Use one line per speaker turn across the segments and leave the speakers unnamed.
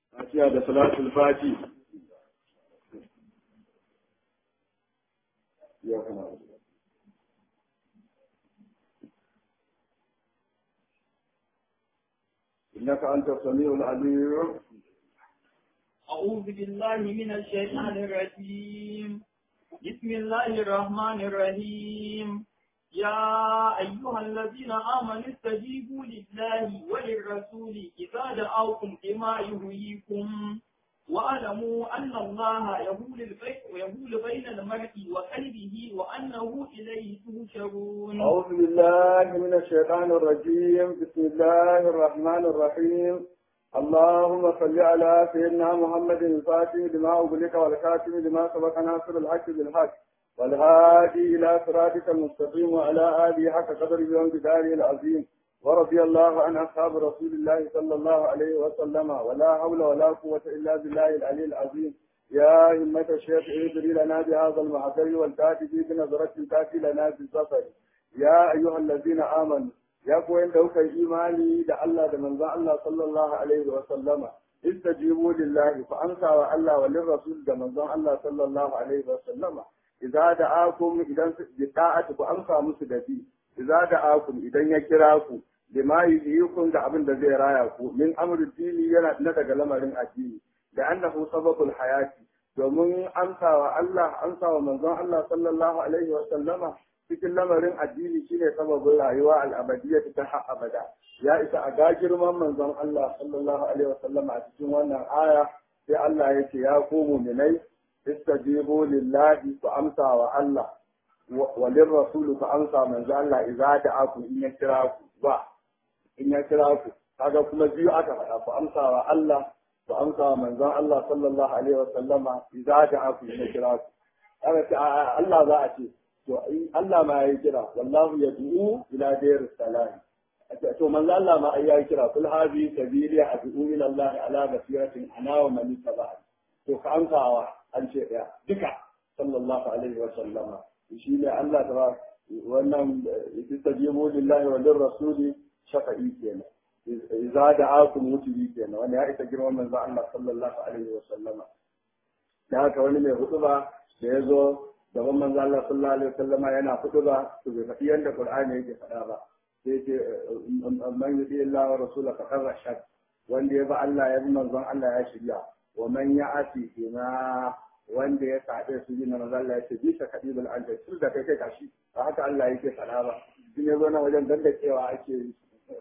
Fatiha da salatul fati. Ya kana إنك أنت السميع العليم
أعوذ بالله من الشيطان الرجيم بسم الله الرحمن الرحيم يا أيها الذين آمنوا استجيبوا لله وللرسول إذا دعاكم لما يهويكم واعلموا أن الله يهول البيت ويهول بين المرء وقلبه وأنه إليه تهشرون
أعوذ بالله من الشيطان الرجيم بسم الله الرحمن الرحيم اللهم صل على سيدنا محمد الفاتح لما أغلق والكاتم لما سبق ناصر الحق بالحق والهادي إلى صراطك المستقيم وعلى آله حق قدر يوم بداره العظيم ورضي الله عن أصحاب رسول الله صلى الله عليه وسلم ولا حول ولا قوة إلا بالله العلي العظيم يا همة الشيخ ادري لنا بهذا المعبر والكاتب بنظرة تأتي لنا بالسفر يا أيها الذين آمنوا ya koyan da kuka yi imani da Allah da manzon Allah sallallahu alaihi wa sallama istajibu lillahi fa amsa wa Allah wa lirrasul da manzon Allah sallallahu alaihi wa sallama idza da'akum idan bi ta'ati ku amsa musu da bi idza da'akum idan ya kira ku lima yuhyikum da abin da zai raya ku min amri dini yana na daga lamarin addini da annahu sababul hayati domin amsa wa Allah amsa wa manzon Allah sallallahu alaihi wa sallama cikin lamarin addini shine sababin rayuwa al'abadiyya ta har abada ya isa a ga girman manzon Allah sallallahu alaihi wasallam a cikin wannan aya sai Allah ya ce ya ku mu'minai istajibu lillahi ku amsa wa Allah wa lirrasul ku amsa manzon Allah idza da'akum in ya kira ku ba in ya kira ku kaga kuma biyu aka faɗa ku amsa wa Allah ku amsa wa manzon Allah sallallahu alaihi wasallama idza da'akum in ya kira ku kaga Allah za a ce to Allah ma yayi kira wallahu yad'u ila dar salam to manzo Allah ma yayi kira kul hadi sabili ad'u ila Allah ala basiratin ana wa man tabi'a to ka amsawa an ce daya duka sallallahu alaihi wa sallama shi ne Allah ta wannan istajibu lillahi wa lirrasuli shafa'i kenan idza da'akum mutibi kenan wannan ya isa girman manzo Allah sallallahu alaihi wa sallama da haka wani mai hutuba da ya zo gaban manzo Allah sallallahu alaihi wasallam yana fito ba to bai faɗi yanda Qur'ani yake faɗa ba sai ce man yudi Allah wa rasula faqad rashad wanda ya ba Allah ya bi manzon Allah ya shirya wa man ya'ati bima wanda ya sabe su bin manzo Allah ya ce bi ka kadibul anja tur da kai kai kashi ba haka Allah yake faɗa ba shi ne zo na wajen dandakewa ake yi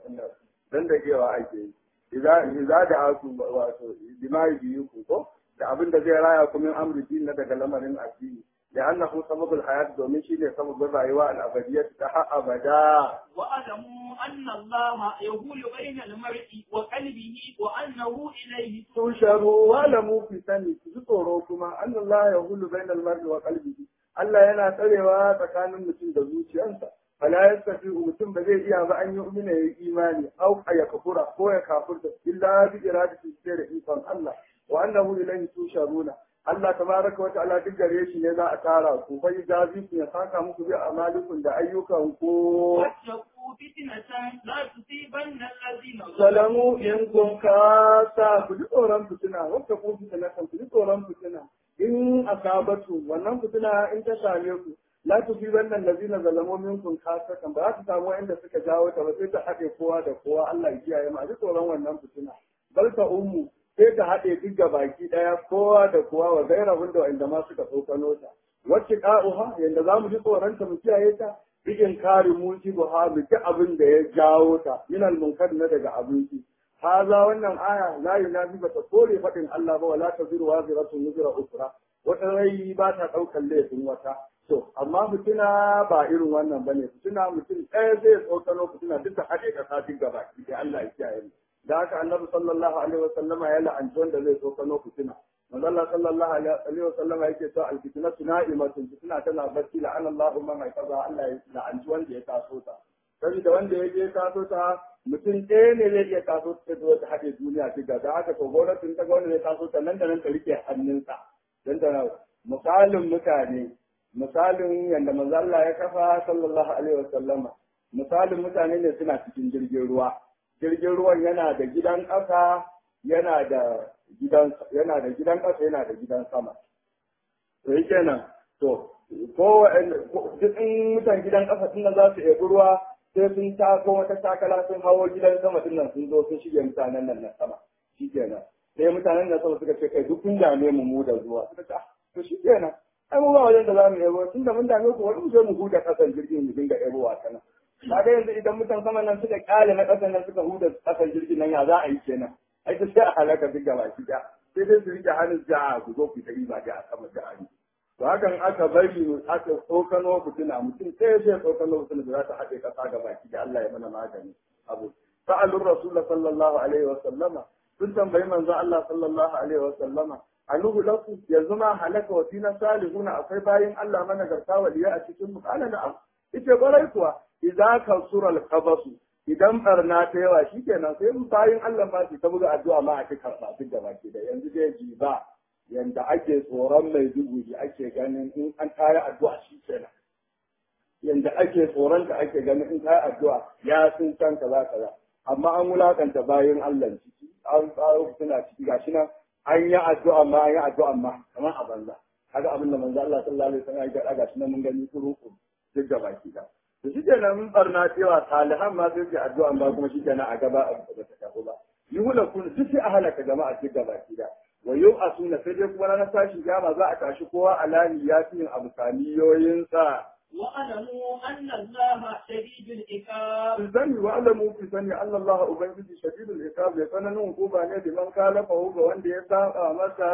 dandakewa ake yi idza idza da aku wato bima yuku ko da abin da zai raya ku min amri din na daga lamarin addini لأنه سبب الحياة دومين شيء سبب الرأيوة الأبدية تحا أبدا
واعلموا أن الله يقول بين المرء وقلبه وأنه إليه
تنشروا واعلموا في سنة تذكروكما أن الله يقول بين المرء وقلبه Allah yana tsarewa tsakanin mutum da zuciyarsa fala yastafi mutum ba zai iya ba an yi umina ya imani au ya kafura ko ya kafurta illa bi iradati sai da ikon Allah wa annahu ilayhi tusharuna Allah tabaraka wa ta'ala duk gare shi ne za a tara ku fa jazi ku ya saka muku bi amalikun da ayyukan ku
واتقوا فتنة لا تصيبن الذين
salamu in kun kasa ku ji tsoron fitina wata ku fitina kan ku ji tsoron fitina in asabatu wannan fitina in ta same ku la tusibanna allazina zalamu minkum kasatan ba za ta samu inda suka jawo ta ba sai ta haɗe kowa da kowa Allah ya kiyaye mu a ji tsoron wannan fitina bal ta ummu sai ta haɗe duk ga baki ɗaya kowa da kowa wa gaira wanda inda ma suka tsokano ta wacce ka'uha yanda za mu ji tsoronta mu kiyaye ta bikin kare mulki buha mu ji abin da ya jawo ta minal munkar na daga abinci haza wannan aya la yunafi ba ta kore faɗin Allah ba wala taziru waziratun wuzra usra wata rai ba ta ɗaukar laifin wata to amma fitina ba irin wannan bane fitina mutum ɗaya zai tsokano fitina duk da haɗe ƙasa duk gaba ki Allah ya kiyaye mu da haka annabi sallallahu alaihi wa sallama ya la'anci wanda zai so kano fitina manzo Allah sallallahu alaihi wa sallama yake cewa al-fitnatu na'imatun fitina tana barci la'ana Allahu man haifaza Allah ya la'anci wanda ya taso ta saboda wanda ya je taso ta mutum ɗaya ne zai iya taso ta zo ta haɗe duniya ta da haka to gwamnatin ta ga wanda zai taso ta nan da nan ta rike hannunsa dan ta misalin mutane misalin yadda manzo Allah ya kafa sallallahu alaihi wa sallama misalin mutane ne suna cikin jirgin ruwa jirgin ruwan yana da gidan ƙasa yana da gidan yana da gidan ƙasa yana da gidan sama to yi kenan to ko duk in mutan gidan ƙasa din nan za su ebi ruwa sai sun tako wata takala sun hawo gidan sama din nan sun zo sun shige mutanen nan na sama shi kenan sai mutanen nan sama suka ce kai duk kun dame mu mu da zuwa suka ce to shi kenan ai mu ba wajen da za mu ebo tun da mun dame ku wani mu zo mu huda ƙasan jirgin mu dinga ebowa ta nan kaga yanzu idan mutan sama nan suka kyale na ƙasan nan suka huda ƙasan jirgin nan ya za a yi kenan ai ta sai a halaka duk gaba ki sai dai su rike hannun ja'a ku zo ku ta riba da a sama da hannu to hakan aka bari aka tsokano fitina mutum sai sai tsokano fitina da za ta haɗe ƙasa ga baki da Allah ya mana magani abu sa'alur rasul sallallahu alaihi wa sallama sun tambayi manzo Allah sallallahu alaihi wa sallama anuhu laku yanzu ma halaka wa fina salihuna akwai bayin Allah mana garta waliya a cikin mu kana na'am ite barai kuwa idza kasura al-qabasu idan barna ta yawa shikenan sai mu bayin Allah ma su ta buga addu'a ma a cikin karɓa duk da baki da yanzu dai ji ba yanda ake tsoron mai dubu ake ganin in an tare addu'a shi kenan yanda ake tsoron ka ake ganin in tare addu'a ya sun san kaza kaza amma an wulakanta bayin Allah ciki an tsaro suna ciki gashi nan an yi addu'a ma an yi addu'a ma kamar a banza kaga abin da manzo Allah sallallahu alaihi wasallam ya ga gashi nan mun gani kuru duk da baki da to shi kenan mun barna cewa salihan ma sai su addu'a ba kuma shi kenan a gaba a ba ta tafi ba yi hula kun duk sai a halaka jama'a duk da baki da wa yau a suna sai dai kuma ranar tashin kiyama za a tashi kowa alani ya fi yin abu saniyoyinsa.
واعلموا أن الله شديد العقاب
Sani wa alamu fi sani Allah Allah Ubangiji shadidul iqab ya tsananin hukuma ne da man kalafa ga wanda ya saba masa.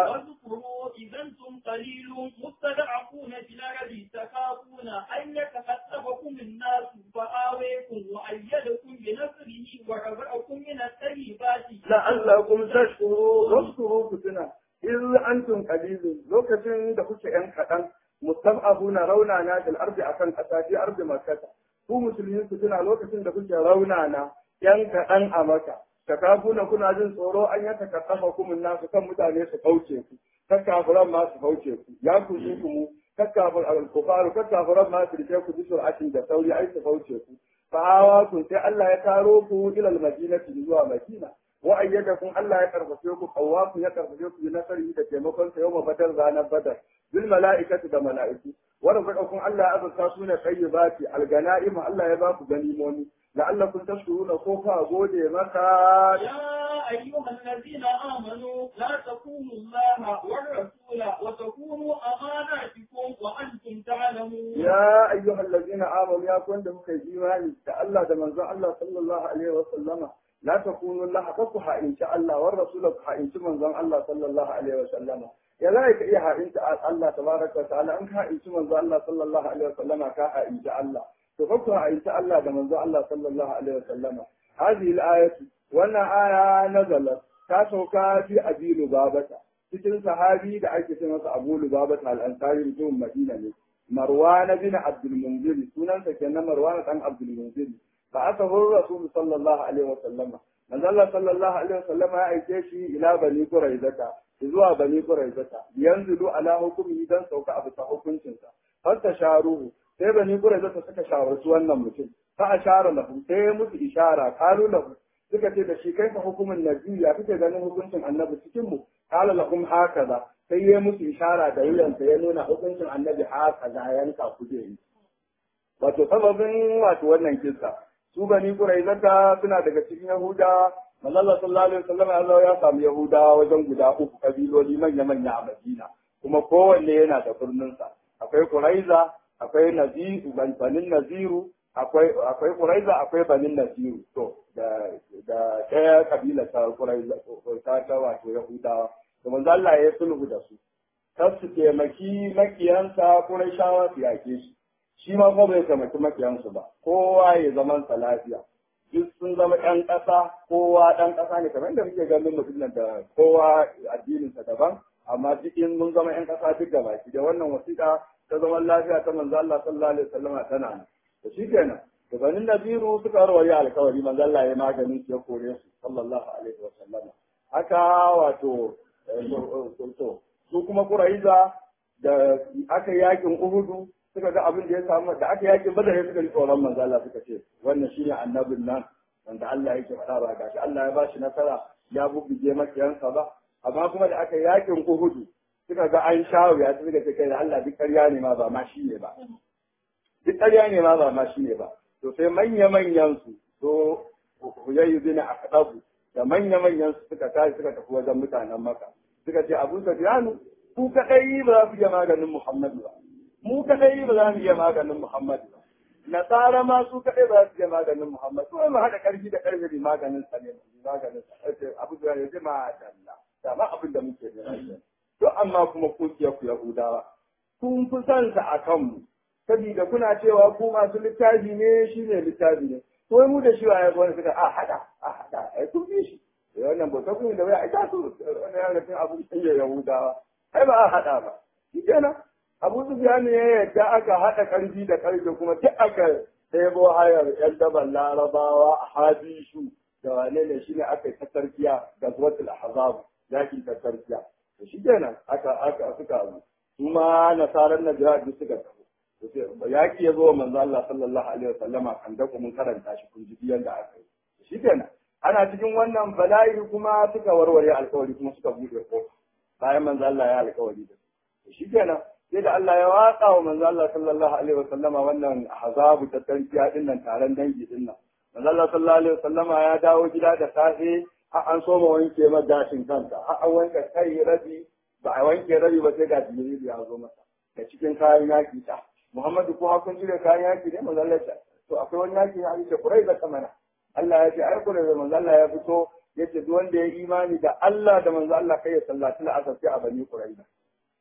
واذكروا إذا أنتم قليل مستضعفون في الأرض تخافون أن يتخطفكم الناس فآويكم وأيدكم بنصره ورزقكم من الطيبات
La'allakum tashkuru waskuru ku tuna. In antum qalilun lokacin da kuke yan kaɗan mustab'abuna raunana fil ardi akan ƙasa fi ardi makkah ku musulmi ku tuna lokacin da kuke raunana yan kaɗan a maka takafuna kuna jin tsoro an yata kasafa kumun nasu kan mutane su kauce ku kakkafuran ma su kauce ku ya ku su ku kakkafur al-kufaru kakkafuran ma su rike ku bisur atin da sauri ai su kauce ku fa'awa kun sai Allah ya taro ku ila al-madinati zuwa madina wa ayyadakum Allah ya karfafe ku qawwaku ya karfafe ku nasari da taimakon sa yawma badar ranar badar bil mala'ikati da mala'iku wa razaqakum Allah ya azurta su ne tayyibati al-ganaim Allah ya ba ku ganimomi la'allakum tashkuruna ko ka gode maka
يا أيها الذين آمنوا لا تكونوا الله والرسول وتكونوا أماناتكم وأنتم تعلمون
ya ayyuhal ladina amanu ya kun da muka yi imani da Allah da manzon Allah sallallahu alaihi wa sallama la takunu Allah ka ku ha'inci Allah war rasul ku ha'inci manzon Allah sallallahu alaihi wa sallama ya za ka iya ha'inci Allah tabaraka wa ta'ala an ka ha'inci manzon Allah sallallahu alaihi wa sallama ka ha'inci Allah to ka ku ha'inci Allah da manzon Allah sallallahu alaihi wa sallama hadhihi al-ayatu wannan aya nazalat ta sauka fi abilu babata cikin sahabi da ake ce masa Abu Lubabata al-Ansari mutumin Madina ne Marwan bin Abdul Munzir sunansa kenan Marwan dan Abdul Munzir fa asahu Rasul sallallahu alaihi wa sallama manzo Allah sallallahu alaihi wa sallama ya aike shi ila Bani Quraizata zuwa Bani Quraizata yanzu ala hukumi dan sauka abu ta hukuncin sa fasta sharuhu sai Bani Quraizata suka shawarci wannan mutum fa ashara lahu sai musu ishara qalu lahu suka ce da shi kai fa hukumin nabi ya kake ganin hukuncin annabi cikin mu qala lahum hakaza sai ya musu ishara da wuyansa ya nuna hukuncin annabi hakaza yanka kuje yi wato sababin wato wannan kissa su bani quraizata suna daga cikin yahuda manzon sallallahu alaihi wasallam ya zo ya samu yahuda wajen guda uku kabiloli manya manya a madina kuma kowanne yana da birninsa akwai quraiza akwai naziru banin naziru akwai akwai quraiza akwai banin naziru to da da ɗaya kabila ta quraiza ta ta wato yahudawa to manzo Allah ya sulhu da su kar su taimaki makiyansa quraishawa su yake shi shi ma kuma bai taimaki makiyansu ba kowa ya zaman sa lafiya duk sun zama ɗan ƙasa kowa ɗan ƙasa ne kamar yadda muke ganin mutum nan da kowa addininsa daban amma duk in mun zama ƴan ƙasa duk da baki da wannan wasiƙa ta zaman lafiya ta manzo Allah sallallahu alaihi wasallam tana nan to shikenan da banin nabiru suka warware alkawari manzo Allah ya maganin su ya kore su sallallahu alaihi wasallam haka wato to su kuma Quraiza da aka yakin Uhudu suka ga abin da ya samu da aka yakin Badar ya suka ji tsoron manzo Allah suka ce wannan shine annabin nan wanda Allah yake faɗa ba gashi Allah ya bashi nasara ya bubbuge makiyansa ba amma kuma da aka yakin Uhudu suka ga an sha wuya suka ce kai da Allah duk ƙarya ne ma ba ma shi ne ba duk ƙarya ne ma ba ma shi ne ba to sai manya manyan su to huyayyu bin aqdabu da manya manyan su suka tashi suka tafi wajen mutanen Makka suka ce Abu Sufyan ku kadai ba za ku iya maganin Muhammadu ba mu kadai ba za mu iya maganin Muhammadu ba nasara ma su kadai ba za su iya maganin Muhammadu kuma mu haɗa ƙarfi da ƙarfi maganin sa ne maganin sa Abu Sufyan ya ce ma Allah da ma abin da muke da to amma kuma ku ku Yahudawa kun fi son sa a kanmu saboda kuna cewa ku masu littafi ne shi ne littafi ne to mu da shi waye gwani suka a hada a hada ai kun bi shi wannan ba ta kun da wai ai ta su wannan yana cin abu da Yahudawa ai ba a hada ba shi kenan Abu Sufyan ne ya yadda aka hada karfi da karfe kuma duk aka ɗebo hayar yan daban larabawa a hadishu da wane ne shine aka yi ta tarkiya da zuwatul ahzab yakin ta tarkiya to shi kenan aka aka suka abu kuma nasaran najeriya duk suka tafi yaki ya zo manzo Allah sallallahu alaihi wasallama kan da mun karanta shi kun ji yanda aka yi shi kenan ana cikin wannan bala'i kuma suka warware alkawari kuma suka bude kofa bayan manzo Allah ya alkawari da shi kenan sai da Allah ya watsa wa manzo Allah sallallahu alaihi wasallama wannan hazabu ta tarkiya din nan taron dangi din nan manzo Allah sallallahu alaihi wasallama ya dawo gida da safe har an soma wanke ma gashin kanta har an wanke kai rabi ba a wanke rabi ba sai ga Jibril ya zo masa da cikin kayan yaki ta Muhammadu ko hakun jira kayan yaki ne manzo Allah ya to akwai wani yaki ya ce kurai da kamana Allah ya ce ai kurai da manzo Allah ya fito yace duk wanda ya imani da Allah da manzo Allah kai ya sallaci la'asar sai a bani kurai da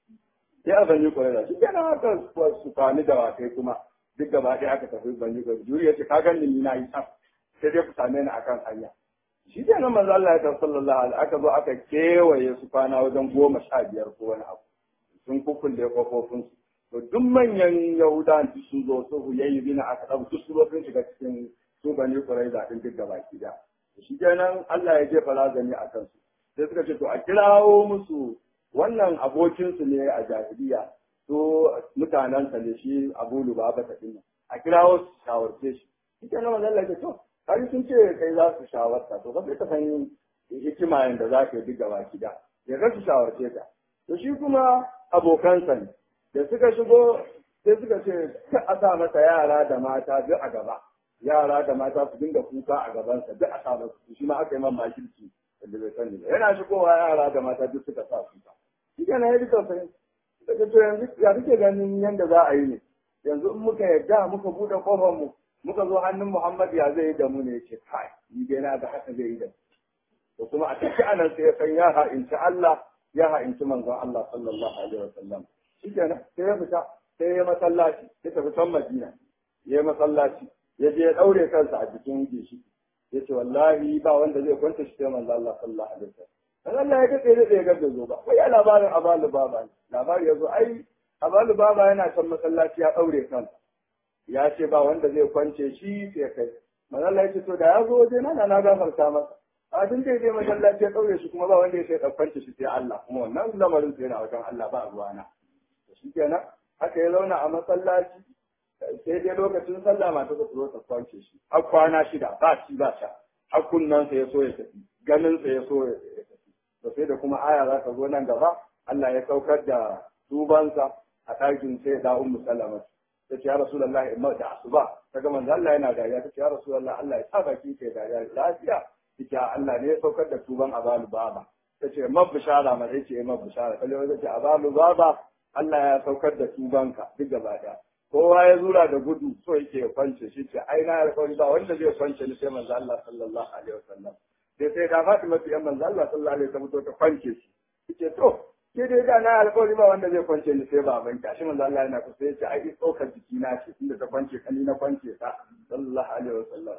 sai a bani kurai da shi kenan haka su kwani da wakai kuma duk gaba ɗaya aka tafi bani kurai juri ya ce ka gani ni na yi can sai dai ku same ni akan hanya shi ke nan manzo Allah ya ta sallallahu alaihi aka zo aka kewaye su kwana wajen goma sha biyar ko wani abu sun kukkulle kofofin su to duk manyan yahudan duk sun zo su huyayi bina aka dabu duk su zo sun shiga cikin su bani quraiza din duk gaba ki da shi kenan Allah ya jefa razani a kansu sai suka ce to a kirawo musu wannan abokin su ne a jahiliya to mutanen sa ne shi Abu Lubaba ta dinnan a kirawo su shawarce shi shi kenan manzo Allah ya ce to har sun ce kai za su shawarta to ba sai ka san hikima yanda za ka yi duk gaba gida ya ga su shawarce ka to shi kuma abokansa ne da suka shigo sai suka ce ka a sa masa yara da mata duk a gaba yara da mata su dinga kuka a gabansa duk a sa masa shi ma aka yi man makirci da bai sani ba yana shigowa yara da mata duk suka sa kuka shi kana ya duka sai suka ce yanzu ya kake ganin yanda za a yi ne yanzu in muka yarda muka buɗe kofar mu muka zo hannun Muhammad ya zai yi da mu ne ce kai ni dai na ga haka zai yi da to kuma a tafi anan sai ya san ya ha'inci Allah ya ha'inci manzon Allah sallallahu alaihi wasallam shikenan sai ya fita sai ya masallaci ya tafi can Madina ya yi masallaci ya je ya daure kansa a jikin gishi ya ce wallahi ba wanda zai kwanta shi sai manzon Allah sallallahu alaihi wasallam dan Allah ya kace da ya gaba zo ba wai ya labarin abalu baba labari ya zo ai abalu baba yana can masallaci ya daure kansa ya ce ba wanda zai kwance shi sai kai manzala ya ce to da ya zo waje na na gafarta masa a tun da zai masallaci ya ɗaure shi kuma ba wanda ya sai ɗan kwance shi sai Allah kuma wannan lamarin sai yana wajen Allah ba ruwana to shi kenan haka ya zauna a masallaci sai dai lokacin sallah mata ta zo ta kwance shi har kwana shida ba shi ba sha har kunnansa ya so ya tafi ganinsa ya so ya tafi to sai da kuma aya za ta zo nan gaba Allah ya saukar da tubansa a ɗakin sai da ummu salama ta ce ya Rasulallah in da asuba ta ga manzo Allah yana dariya ta ce ya Rasulallah Allah ya sa baki ke dariya lafiya ita Allah ne ya saukar da tuban abalu baba ta ce mab bishara ma sai ce mab bishara kalle wanda ce abalu baba Allah ya saukar da tubanka duk gaba daya kowa ya zura da gudu so yake ya kwance shi ce ai na alƙawari ba wanda zai kwance ni sai manzo Allah sallallahu alaihi wasallam sai sai da Fatima ta manzo Allah sallallahu alaihi wasallam ta kwance shi ce to ke dai da na alƙawari ba wanda zai kwance ni sai baban ka shi manzo Allah yana kusa yace ai tsokar jiki na ce tunda ta kwance ka ni na kwance ta sallallahu alaihi wasallam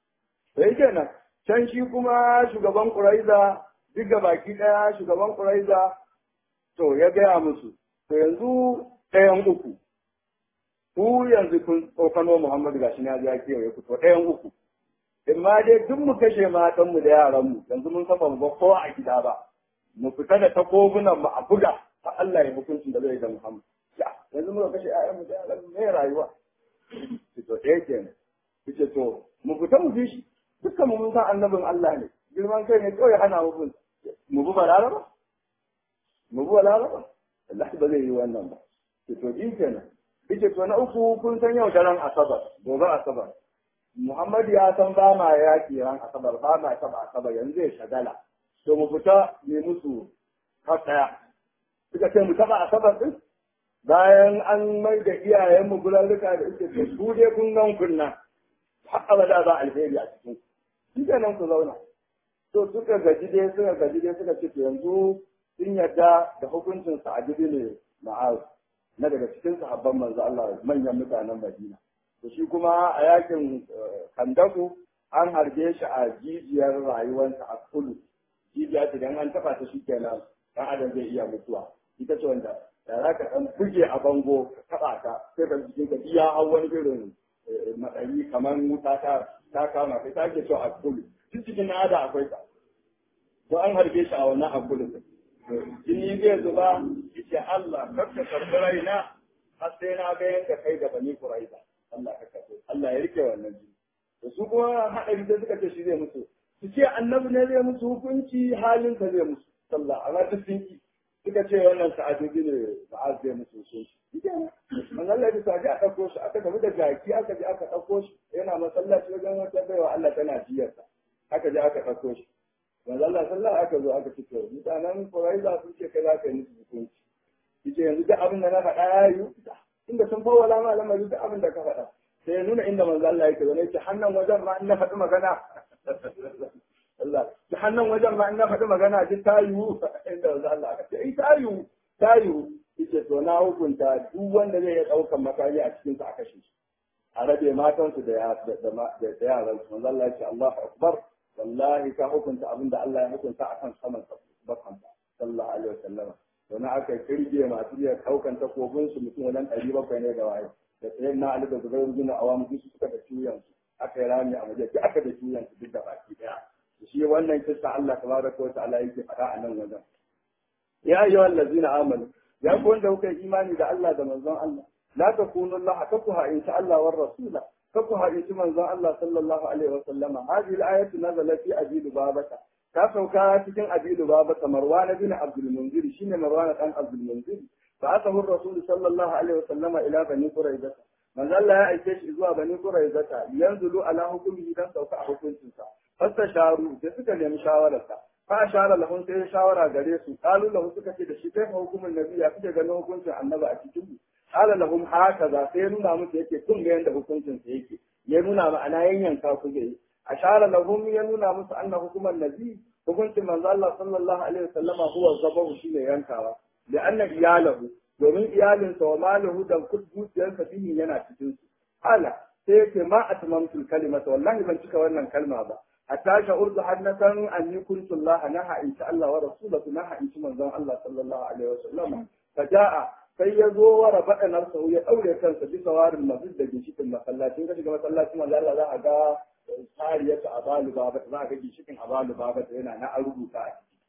sai kenan can shi kuma shugaban Quraiza duk ga baki daya shugaban Quraiza to ya gaya musu to yanzu ɗayan uku ku yanzu kun tsokano Muhammadu gashi na ya kewaye ku to ɗayan uku in ma dai duk mu kashe matanmu da yaranmu yanzu mun saba mu ba kowa a gida ba mu fita da takobunan mu a buga har Allah ya hukuncin da zai da Muhammad ya yanzu muka kashe ƴaƴanmu da yaranmu ne rayuwa to ɗaya kenan yace to mu fita mu bi shi dukkan mu mun san annabin Allah ne girman kai ne kawai hana mu bin mu bi balaraba mu bi balaraba Allah ba zai yi wannan ba to to din kenan yace to na uku kun san yau daren asabar gobe asabar Muhammad ya san ba ma yaki ran asabar ba ma taba asabar yanzu ya shagala to mu fita ne musu kasaya suka ce mu taba asabar din bayan an mai da iyayenmu gulalluka da ita ce su dai kun gan kunna har abada ba alheri a cikin shi nan ku zauna to suka gaji dai suka gaji dai suka ce to yanzu sun yarda da hukuncin sa'adu ne ma'az na daga cikin sahabban manzo Allah manyan mutanen Madina to shi kuma a yakin kandaku an harbe shi a jijiyar rayuwarsa a kulu jijiya idan an taba ta shi kenan dan adam zai iya mutuwa ita ce wanda da za ka ɗan buge a bango ka taɓa ta sai ka jikin ka iya hau wani irin matsayi kamar wuta ta ta kama kai ta ake cewa a kulu duk cikin na da akwai ta to an harbe shi a wannan a kulu jini zai zuba yace Allah kar ka karɓi raina har sai na ga yanka kai da bani kuraiza Allah ka karɓi Allah ya rike wannan jini da su kuma haɗari sai suka ce shi zai musu su ce annabi ne zai musu hukunci halinsa zai musu sallah amma duk sun ki suka ce wannan sa'adobi ne ma'az zai musu so shi manzo Allah ya sa a ɗauko shi aka tafi da jaki aka je aka ɗauko shi yana masallaci wajen wata baiwa Allah tana jiyarsa aka je aka ɗauko shi manzo Allah sallah aka zo aka ce to mutanen Quraiza sun ce kai za ka yi musu hukunci yace yanzu duk abin da na faɗa ya yi inda sun fawwala ma lamari duk abin da ka faɗa sai ya nuna inda manzo Allah yake zane ce hannan wajen ma in na faɗi magana Allah ta hannun wajen ma in na faɗi magana ji ta yiwu inda wanzu Allah aka ce ai ta yiwu ta yiwu yace to na hukunta duk wanda zai iya ɗaukan makami a cikin sa a kashe shi a rabe matansu da da yaran su manzo Allah ya ce Allahu akbar wallahi ka hukunta abinda Allah ya hukunta akan saman bakan sallallahu alaihi wasallam to na aka kirge masu iya ɗaukan takobin su mutum wajen ɗari bakwai ne da waye da tsayin na Ali da Zubairu bin Awam su suka da ciyan su aka yi rami a waje aka da ciyan su duk da baki daya shi wannan kissa Allah tabaraka wa ta'ala yake faɗa a nan wajen ya ayyuha allazina amanu ya ku wanda kuka yi imani da Allah da manzon Allah la takunu Allah kafuha in sha Allah war rasula kafuha in shi manzon Allah sallallahu alaihi wa sallama hadhihi al-ayatu nazalat fi abidu babata ta sauka cikin abidu babata marwan bin abdul munzir shine marwan dan abdul munzir fa asahu rasul sallallahu alaihi wa sallama ila bani quraidah manzo Allah ya aike shi zuwa bani quraidah yanzulu ala hukmihi dan sauka a hukuncinsa fastasharu da suka nemi shawararsa fa ashara lahum sai shawara gare su qalu lahu suka ce da shi kai hukumin nabi ya kike ganin hukuncin annabi a cikin mu qala lahum hakaza sai nuna musu yake kun ga yanda hukuncin sa yake ya nuna ma'ana yanyanka ku ga ashara lahum ya nuna musu anna hukuman nabi hukuncin manzo Allah sallallahu alaihi wasallama huwa zabahu shine yankawa da anna iyalahu domin iyalinsa wa maluhu da dukiyarsa bihi yana cikin su ala sai yake ma atmamtul kalimata wallahi ban cika wannan kalma ba hatta sha'urtu hannatan an yi kuntu Allah naha in sha Allah wa rasulahu naha in ci manzon Allah sallallahu alaihi wasallam faja'a sai ya zo wa rabada nafsa ya daure kansa bisa warin masjid da gishikin masallacin ka shiga masallacin manzo Allah za a ga tsariyata abalu baba za a ga gishikin abalu baba yana na an rubuta a ciki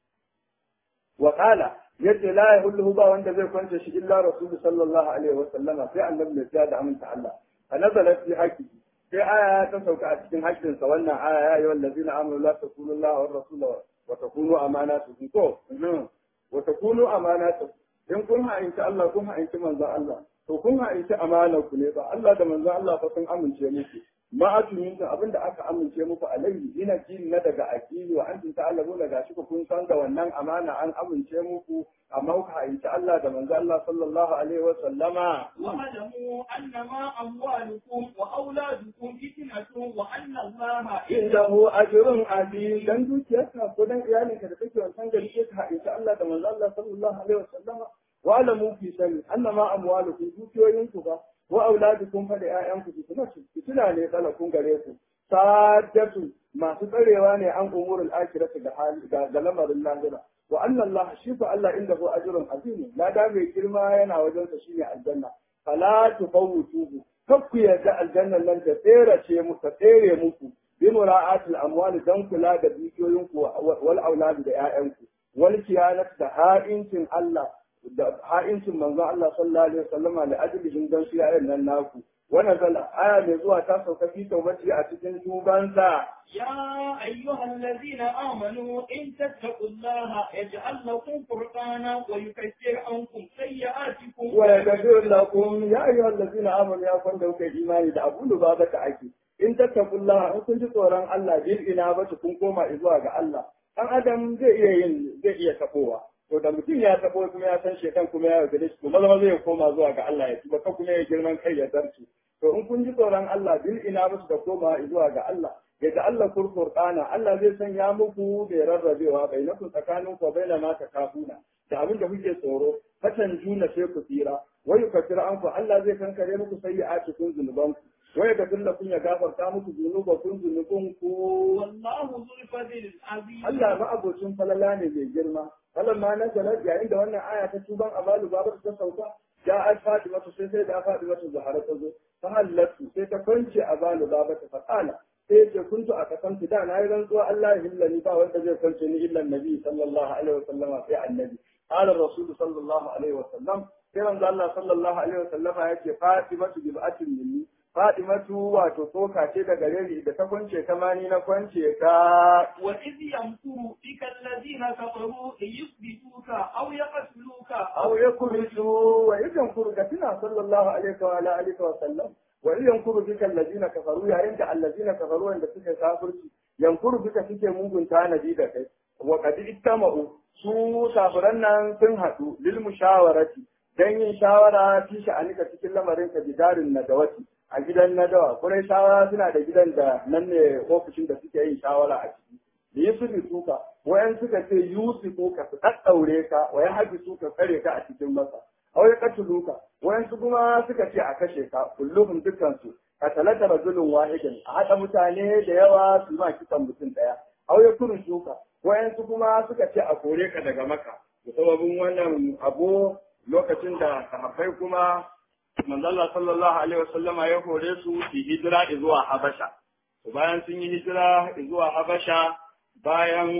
wa qala yace la yahullu ba wanda zai kwance shi illa rasul sallallahu alaihi wasallam sai annabi ya da aminta Allah fa nazalat fi haqqi sai aya ta sauka a cikin haƙƙinsa wannan aya ya yi wallazi na amuru la takunu Allah wa rasula wa takunu amanatukum ko wa takunu amanatukum in kun ha'inci Allah kun ha'inci manzo Allah to kun ha'inci amanar ku ne ba Allah da manzo Allah fa sun amince muku ma atumin abinda aka amince muku alaihi ina jin na daga aqili wa antum ta'lamuna gashi ku kun san da wannan amana an amince muku amma kuka ha'inci Allah da manzo Allah sallallahu alaihi wa sallama
واعلموا أنما أموالكم وأولادكم فتنة وأن الله
indahu ajrun azim dan dukiyarka ko dan iyalinka da kake wancan gari ke ka insha Allah da manzo Allah sallallahu alaihi wasallama wa alamu fi sani annama amwalukum dukiyoyinku ba wa auladukum fa da ƴaƴanku fitinatu fitina ne kala kun gare ku sadatu masu tsarewa ne an umurul akhirati da hali ga lamarin lahira wa anna Allah shi fa Allah indahu ajrun azim la da mai girma yana wajen sa shine aljanna fala tufawwituhu kakku yarda aljannan nan ta tsere ce mu ta tsere muku bi mura'atil amwal dan kula da dukiyoyinku wal aulad da ƴaƴanku wal kiyanat da ha'incin Allah da ha'incin manzon Allah sallallahu alaihi wasallam da ajlihin dan su ƴaƴan nan naku wannan zala aya mai zuwa ta sauka fi taubaci a cikin tubansa
يا أيها الذين آمنوا إن تتقوا الله يجعل لكم فرقانا ويكفر عنكم سيئاتكم
wa yaghfir lakum ya ayyuhal ladzina amanu ya kun dauke imani da abun ba ta ake in tattaqullaha in kun ji tsoron Allah bil ina ba kun koma zuwa ga Allah dan adam zai iya yin zai iya tabowa to da mutum ya tabo kuma ya san shekan kuma ya gare shi kuma zama zai koma zuwa ga Allah ya tuba ka kuma ya girman kai ya zarce to in kun ji tsoron Allah bil ina ba da koma zuwa ga Allah ya da Allah kurkurɗana Allah zai sanya muku da rarrabewa bai naku tsakanin ku bai ma ta kafuna da abin da kuke tsoro fatan juna sai ku tsira wai ka tsira an ku Allah zai kankare muku sayyi'ati kun zunuban ku wai ka dilla kun ya gafarta muku zunuba kun zunubun ku
والله ذو الفضل العظيم
Allah ma abocin falala ne mai girma falan ma na sanar yayin da wannan aya ta tuban abalu babar ta sauka ja al fatima sai sai da fatima ta zahara ta zo ta hallatu sai ta kwance abalu babar ta faqala sai ce kuntu a kasantu da na yi rantsuwa Allah ya hillani ba wanda zai kwance ni illa nabi sallallahu alaihi wa sallama sai annabi qala rasul sallallahu alaihi wa sallam sai manzo Allah sallallahu alaihi wa sallama yake fatimatu bib'atin minni fatimatu wato tsoka ce daga gare da ta kwance kama ni na kwance ka
وإذ يمكر بك الذين كفروا ليثبتوك أو يقتلوك
أو يكرسوا وإذا فرقتنا صلى الله عليه وعلى آله وسلم وإذ ينكر بك الذين كفروا يا عند الذين كفروا عند سكة كافرتي ينكر بك سكة ممكن تانا ديدك وقد اجتمعوا su safiran nan sun haɗu lil mushawarati dan yin shawara fi sha'anika cikin lamarin ka bidarin nadawati a gidan nadawa kurai shawara suna da gidan da nan ne ofishin da suke yin shawara a ciki da yi su suka wayan suka ce yusufu ka su ɗaɗɗaure ka wayan haji su ka tsare ka a cikin masa aw ya katulu ka wayan su kuma suka ce a kashe ka kulluhum dukkan su ka talata rajulun wahidin a haɗa mutane da yawa su ma kisan mutum ɗaya aw ya kuru shuka wayan su kuma suka ce a kore ka daga maka da sababin wannan abu lokacin da sahabbai kuma manzala sallallahu alaihi wasallama ya kore su su hijira zuwa habasha bayan sun yi hijira zuwa habasha bayan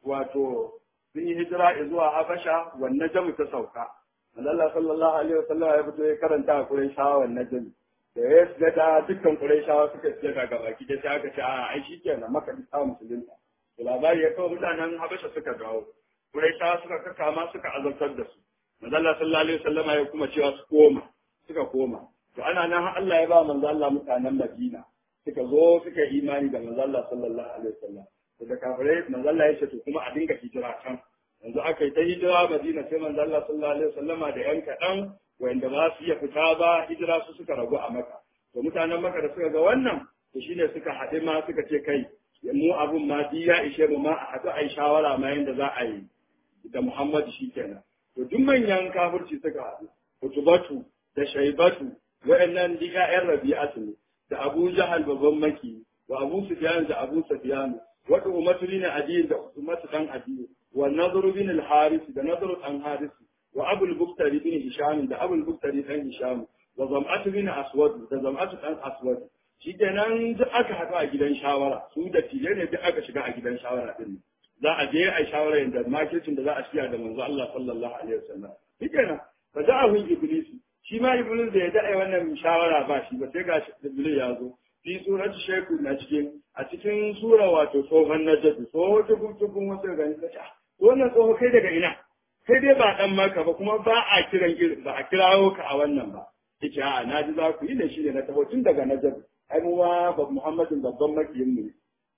wato sun yi hijira zuwa Habasha wannan jamu ta sauka. Allah sallallahu alaihi wasallam ya fito ya karanta a Qurayshawa wannan jamu. Da ya shiga da dukkan Qurayshawa suka shiga daga baki da sai aka ce a ai shikenan maka da samu musulunta. Da labari ya kawo mutanen Habasha suka dawo. Qurayshawa suka kakama suka azabtar da su. Allah sallallahu alaihi wasallam ya kuma cewa su koma. Suka koma. To ana nan har Allah ya ba manzo Allah mutanen Madina. Suka zo suka yi imani da manzo Allah sallallahu alaihi wasallam. da kafirai manzo Allah ya ce to kuma a dinga hijira can yanzu aka yi ta hijira Madina sai manzo Allah sallallahu alaihi wasallama da yan kaɗan wanda ba su iya fita ba hijira su suka ragu a Makka to mutanen Makka da suka ga wannan to shine suka haɗe ma suka ce kai mu abun ma di ya ishe mu ma a haɗu a yi shawara ma yanda za a yi da Muhammadu shikenan to duk manyan kafirci suka haɗu Utubatu da Shaibatu wa'annan diga ƴan Rabi'atu ne da Abu Jahal babban maki wa Abu Sufyan da Abu Sufyan وأمة بن عدي أمة بن عدي والنضر بن الحارث ده نضر بن حارث وأبو البختري بن هشام ده أبو البختري بن هشام وزمعة بن أسود ده زمعة بن أسود shi kenan duk aka haɗu a gidan shawara su da tije ne duk aka shiga a gidan shawara din za a je a shawara yadda makircin da za a shiya da manzo Allah sallallahu alaihi wasallam shi kenan fa da'ahu iblis shi ma iblis da ya da'a wannan shawara ba shi ba sai ga iblis ya zo fi surat sheku na cikin a cikin sura wato tsohon najadu tsohon tukun tukun wasu gani ta ce wannan tsoho kai daga ina kai dai ba dan maka ba kuma ba a kiran ba a kirawo ka a wannan ba yace a na ji za ku yi da shi da na taho tun daga najadu ai mu ma ba muhammadin babban makiyin mu ne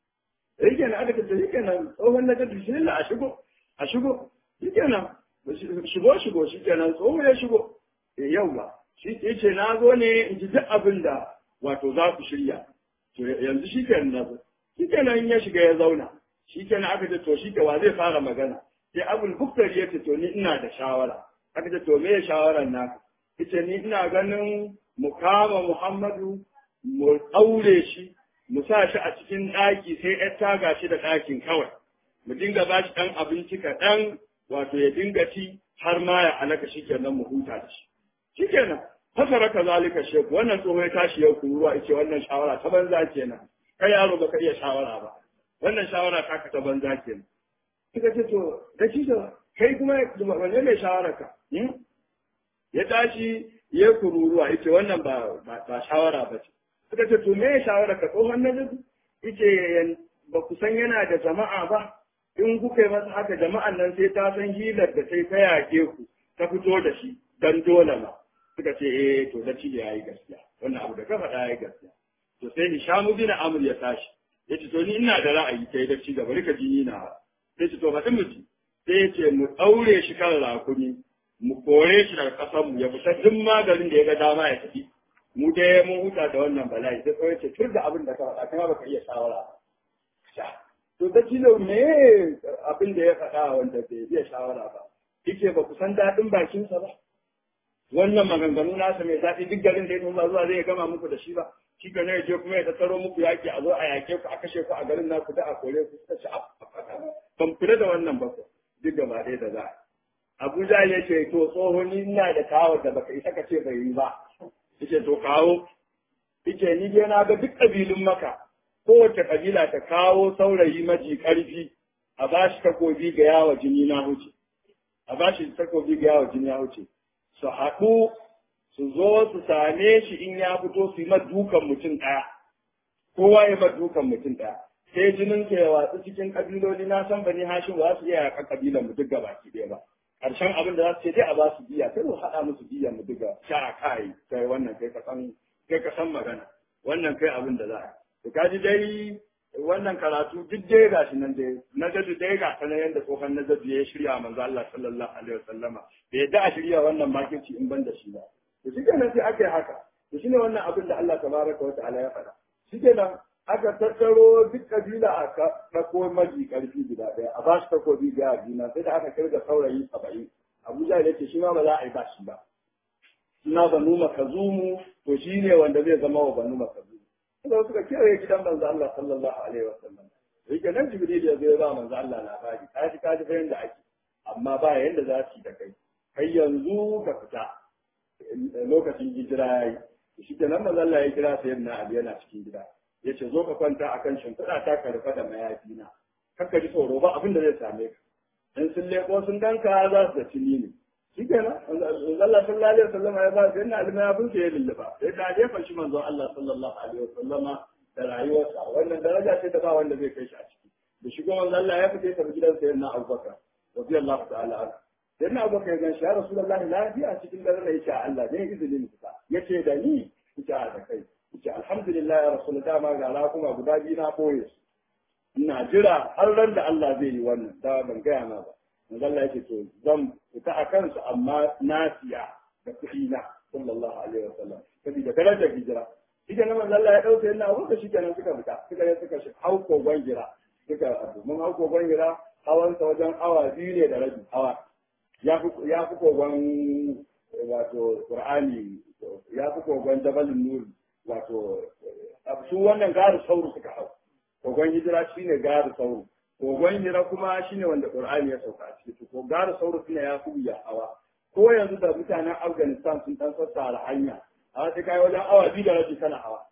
yake na aka ce yake nan tsohon najadu shi ne a shigo a shigo yake nan shigo shigo shi kenan tsoho ya shigo yau ba shi yace na zo ne in ji duk abin da wato za ku shirya to yanzu shi ke nan shi ke nan ya shiga ya zauna shi ke nan aka ce to shi ke wa zai fara magana sai abul buktari ya ce to ni ina da shawara aka ce to me shawaran naka yace ni ina ganin mu kama muhammadu mu aure shi mu sa shi a cikin ɗaki sai ya taga shi da ɗakin kawai mu dinga ba shi ɗan abinci kaɗan wato ya dinga ci har ma ya alaka shi kenan mu huta da shi shi kenan fasara ka zalika sheku wannan tsoho ya tashi yau kuruwa yace wannan shawara ta banza kenan kai yaro baka iya shawara ba wannan shawara ta ka ta banza kenan suka ce to da shi da kai kuma wanne mai shawara ka ya tashi ya kururuwa yace wannan ba ba shawara ba ce suka ce to me shawara ka tsohon najabi yace ba ku san yana da jama'a ba in kuka yi masa haka jama'an nan sai ta san hilar da sai ta yake ku ta fito da shi dan dole ma suka ce eh to da ya yayi gaskiya wannan abu da ka faɗa yayi gaskiya to sai Hisham bin Amr ya tashi yace to ni ina da ra'ayi kai da ci gaba rika jini na sai ce to faɗin miji sai ya ce mu ɗaure shi kan rakumi mu kore shi daga ƙasar mu ya fita duk maganin da ya ga dama ya tafi mu dai mun huta da wannan bala'i sai kawai ce tur da abin da ka faɗa kuma baka iya shawara to da kilo me abin da ya faɗa wanda bai iya shawara ba yake ba ku san daɗin bakinsa ba wannan maganganu nasa mai daɗi duk garin da ya nuna zuwa zai gama muku da shi ba shi ga ne je kuma ya tattaro muku yaki a zo a yake ku a kashe ku a garin naku da a kore ku suka ci ban kula da wannan ba ku duk gaba ɗaya da za a Abuja ya ce to tsohon ni ina da kawo da baka isa ka ce bai yi ba yace to kawo yace ni dai na ga duk kabilun maka kowace kabila ta kawo saurayi maji karfi a bashi takobi ga yawa jini na huce a bashi takobi ga yawa jini na huce su haɗu su zo su same shi in ya fito su yi dukan mutum ɗaya kowa ya dukan mutum ɗaya sai jinin ke watsu cikin kabiloli na san bani hashim ba su iya yakan kabilan mu duk gabaki ɗaya ba ƙarshen abin da za su ce dai a ba su biya sai mu haɗa musu biya mu duka sha kai kai wannan kai ka san kai ka san magana wannan kai abin da za a to kaji dai wannan karatu duk dai ga shi nan dai na jadu dai ga ta yanda tsohon na jadu ya shirya manzo Allah sallallahu alaihi wasallama bai yadda a shirya wannan makirci in ban da shi ba to shi kenan sai aka yi haka to shine wannan abin da Allah tabaraka wa ta'ala ya faɗa shi kenan aka tattaro duk kabila a ɗauko maji ƙarfi guda ɗaya a ba shi takobi ga juna sai da aka kirga saurayi saba'in abuja ya ce shi ma ba za a yi ba shi ba suna banu makazumu to shi ne wanda zai zama wa banu makazumu suka suka kewaye gidan manzo Allah sallallahu alaihi wa sallam da yake nan jibril ya zo ya ba manzo Allah labari ka ji ka ji fa yanda ake amma ba yanda za su yi da kai kai yanzu ka fita lokacin hijira yayi shi kenan manzo Allah ya kira sayyidina Ali yana cikin gida ya ce zo ka kwanta a kan shimfiɗa ta ka rufe da mayafina kakka ji tsoro ba abin da zai same ka in sun leko sun danka za su da cini ne shi kenan Allah sallallahu alaihi wasallam ya ba sai na almayafin sa ya lulluba sai da jefa shi manzo Allah sallallahu alaihi wasallam da rayuwarsa wannan daraja ce da ba wanda zai kai shi a ciki da shigo manzo Allah ya fita ta gidan sayyidina Abubakar radiyallahu ta'ala anhu sayyidina Abubakar ya gan shi ya rasulullahi lafiya cikin dare ne yace Allah ne izinin fita yace da ni yace a da kai ce alhamdulillah ya rasul dama ga rakuma guda biyu na boye su ina jira har ran da Allah zai yi wannan da ban gaya ma ba manzo Allah yake to zan fita a kansu amma na siya da kuɗi na sallallahu alaihi wasallam saboda darajar hijira shi kenan manzo Allah ya dauke ina abu shi kenan suka fita suka yi suka shi hau kogon gira suka abu mun hau kogon gira hawan sa wajen awa biyu ne da rabi hawa ya fi ya fi kogon wato Qur'ani ya fi kogon Jabalun Nur wato su wannan gari sauru suka hau kogon hijira shine gari sauru kogon hijira kuma shine wanda qur'ani ya sauka a ciki ko gari sauru shine ya fi ya hawa ko yanzu da mutanen afghanistan sun dan sassara hanya a sai kai wajen awa biyu da rabi kana hawa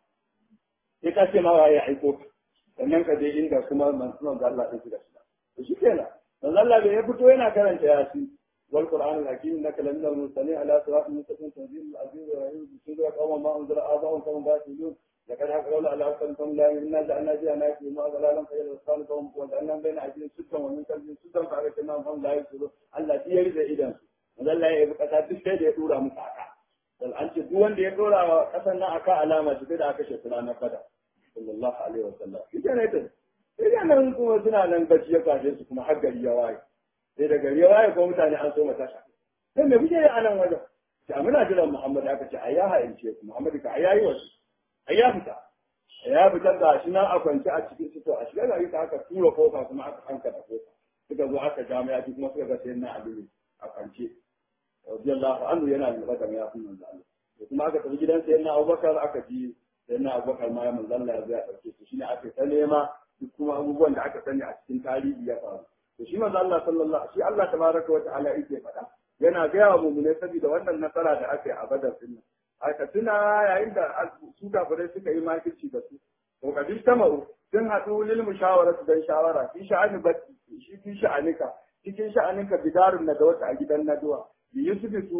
sai ka ce ma waye ya aiko sannan ka je inda kuma mansunan da Allah ya shiga shiga to shi kenan dan Allah bai ya fito yana karanta yasin والقرآن الحكيم إنك لمن المرسلين على صراط مستقيم تنزيل العزيز الرحيم بسورة قوم ما أنزل آباؤهم فهم غافلون لقد حق قول على أكثرهم لا إنا جعلنا فيها ناس ما ضلالا فإلى الأسفل فهم وجعلنا بين أيديهم سدا ومن خلفهم سدا فأغشيناهم فهم لا يبصرون الله تيرد إذن وذل ya yi kasa duk sai da ya dora musu aka dan an ce duk wanda ya dora wa kasan nan aka alama shi da aka shafi ranar fada sallallahu alaihi wasallam shi ne ta sai nan kuma suna nan bacci ya kwashe su kuma har gari ya waye sai da gari ya waye ko mutane an so mata sha sai me kuke yi a nan wajen sai muna jiran Muhammad aka ce ai ya haince ku Muhammad ka ai yayi wasu ai ya fita ya fitar da shi nan a kwance a cikin sito a shiga gari ta aka tura kofa kuma aka hanka da kofa suka zo aka jami'a kuma suka ga sai na aliyu a kwance radiyallahu anhu yana da bada ya fi manzo Allah to kuma aka tafi gidan sai na Abubakar aka ji sai na Abubakar ma ya manzo Allah ya zo ya dauke su shine aka ta nema duk kuma abubuwan da aka sani a cikin tarihi ya faru to shi manzo Allah sallallahu shi Allah tabaraka wa ta'ala yake faɗa yana gaya wa mu'mine saboda wannan nasara da aka yi a Badar din nan aka tuna yayin da su kafirai suka yi makirci da su to kadi tamau sun haɗu lil mushawarati dan shawara fi sha'ani batti shi fi sha'anika cikin sha'aninka bidarun na da wata a gidan naduwa bi yusufi suka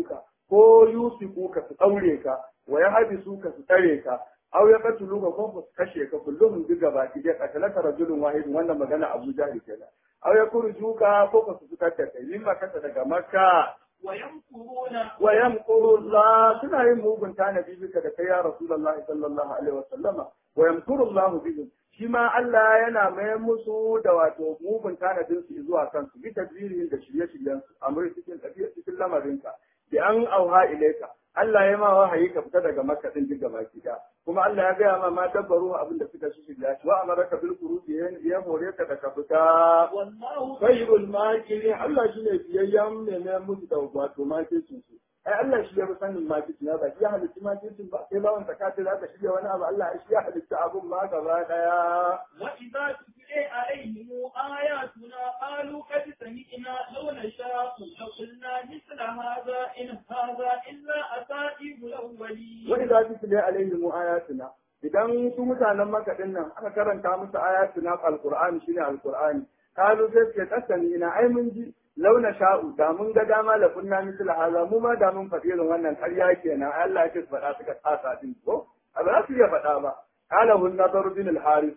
ko yusiku ka su daure ka wa yahbisu ka su tare ka aw ya katulu ka ko su kashe ka kullum duk gaba ki da katalaka rajulun wahidun wannan magana Abu Jahl kenan aw ya kurjuka ko ka su fitar da kai limma kasa daga Makka
ويمكرون
wa yamkuru Allah suna yin mugun tanadi bika da kai ya Rasulullah sallallahu alaihi wa sallama wa yamkuru Allah bihim shi ma Allah yana mai musu da wato mugun tanadin su zuwa kansu bi tadbirin da shirye-shiryen su amri cikin tafiya cikin lamarinka bi an auha ilaika Allah ya ma wahayi ka fita daga Makka din duk gaba da kuma Allah ya gaya ma ma dabbaru abin da suka shi shirya shi wa amaraka bil qurubi ya hore ka da ka fita
والله
khairul makirin Allah shi ne biyayyen mai mai musu da wato makircin su ai Allah shi ya fi sanin makircin ya ba shi ya halitta makircin ba sai bawan zakati za ka shirya wani abu Allah shi ya halitta abun ma gaba daya
وإذا تتلي عليهم آياتنا قالوا قد سمعنا لو نشاء لقلنا مثل هذا إن هذا إلا أساطير الأولين
wani za su tile alaihim ayatuna idan su mutanen maka din nan aka karanta musu ayatuna alqur'ani shine alqur'ani kalu sai suke kasani ina ai mun ji launa sha'u da mun ga dama la kunna misla haza mu ma da mun faɗi irin wannan ƙarya kenan ai Allah ya ce su faɗa suka tsasa din ko a ba za su iya faɗa ba qala hun nadar bin al-haris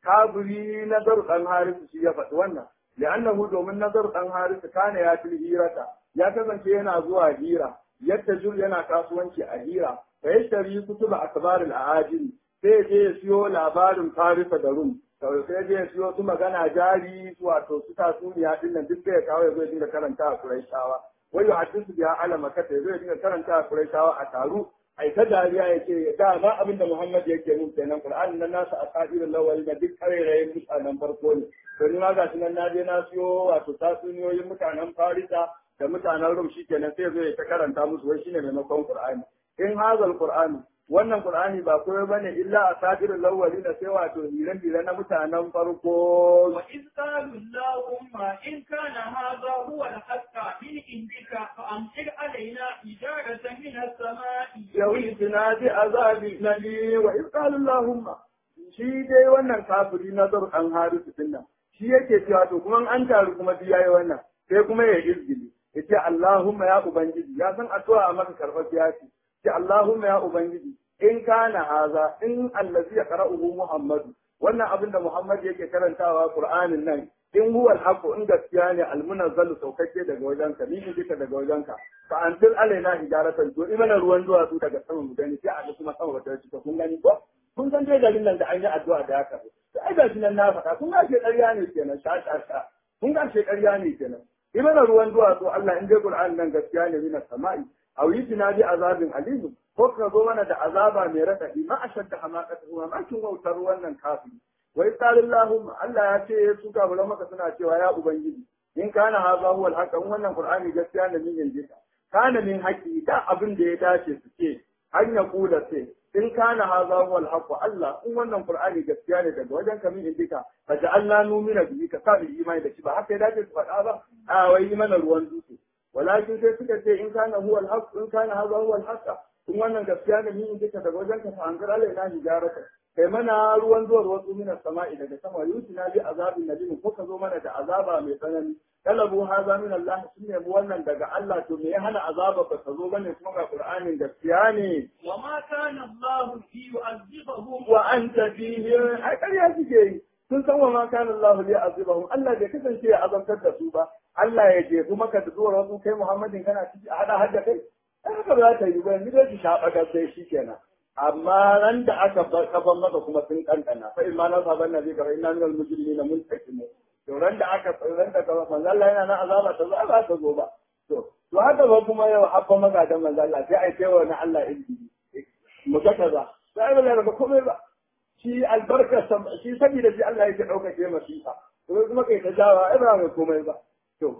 kaburi nadar dan haris shi ya faɗi wannan li'annahu domin nadar dan haris kana ya til hirata ya kasance yana zuwa hira yadda jul yana kasuwanci a hira fa yashtari kutuba akbaril aajil sai je ya siyo labarin farisa da rum sai je ya siyo su magana jari wato su tatsuniya din nan duk da ya kawo ya zo ya dinga karanta a Qurayshawa wai hadisu biya ala makata ya zo ya dinga karanta a Qurayshawa a taru ai ta dariya ya ce da ma abin da Muhammad yake nun kenan Qur'an nan nasu asadirul lawal da duk karerayen mutanen farko ne to ni ma ga shi nan na je na siyo wato tatsuniyoyin mutanen Farisa da mutanen Rum shikenan sai zo ya ta karanta musu wai shine maimakon Qur'ani in hazal Qur'ani wannan Qur'ani ba koyo bane illa asadirul lawali na sai wato hiran hiran na mutanen farko
وإذ قالوا اللهم إن كان هذا هو الحق من عندك فأمطر علينا حجارة من السماء
yawitina bi azabi nali wa in qala Allahumma shi dai wannan kafiri na zar an harisu dinnan shi yake cewa to kuma an taru kuma duk yayi wannan sai kuma ya izgili yace Allahumma ya ubangiji ya san addu'a maka karbar ya ce ce Allahumma ya ubangiji in kana haza in allazi yaqra'uhu Muhammadu wannan abin da Muhammad yake karantawa Qur'anin nan in huwa al in gaskiya ne al-munazzal saukake daga wajenka ni in duka daga wajenka fa anzil alaina hijaratan to imana ruwan duwatsu daga sama mu gani sai a ga kuma sama bata cika kun gani ko kun san dai garin nan da an yi addu'a da haka to ai gashi nan na faɗa kun ga shi ƙarya ne kenan sha sha sha kun ga shi ƙarya ne kenan imana ruwan duwatsu Allah in dai Qur'an nan gaskiya ne mina sama'i aw yitina bi azabin alim ko ka zo mana da azaba mai radadi ma ashadda hamaqatu ma kin wautar wannan kafiri wai sallallahu Allah ya ce su kafiran maka suna cewa ya ubangiji in kana haza huwa al wannan qur'ani gaskiya ne min yanzu kana min haƙi da abin da ya dace su ce an ya kula sai in kana haza huwa al Allah in wannan qur'ani gaskiya ne daga wajen ka min indika fa ja'alna numina bihi ka sa imani da shi ba haka ya dace su faɗa ba a wai yi mana ruwan dutse walakin sai suka ce in kana huwa al in kana haza huwa al in wannan gaskiya ne min indika daga wajen ka fa anzir alaina hijarata kai mana ruwan zuwar wasu minas sama'i daga sama yutina bi azabin nadim ko ka zo mana da azaba mai tsanani talabu haza min Allah sun nemi wannan daga Allah to me ya hana azaba ba ka zo bane kuma ga Qur'anin gaskiya ne
وما كان الله ليعذبهم
wa anta fihi ai ƙarya suke yi sun san wa ma kana Allah li azibahum Allah bai kasance ya azabtar da su ba Allah ya jefu maka da zuwar wasu kai Muhammadin kana ciki a hada hadda kai ai haka ba za ta yi ba ni dai ki shaɓa da sai shikenan amma ran da aka kafan maka kuma sun kankana fa imma na saban nabi ka inna minal mujrimina muntakimu to ran da aka ran da kafa manzo Allah yana nan azaba ta zo ba ta zo ba to to haka ba kuma yau habba maka da manzo Allah sai ai kai wa na Allah inji mu ga kaza sai ba da komai ba shi albarka shi saboda shi Allah yake daukake masifa to kuma kai ta jawa ai ba mai komai ba to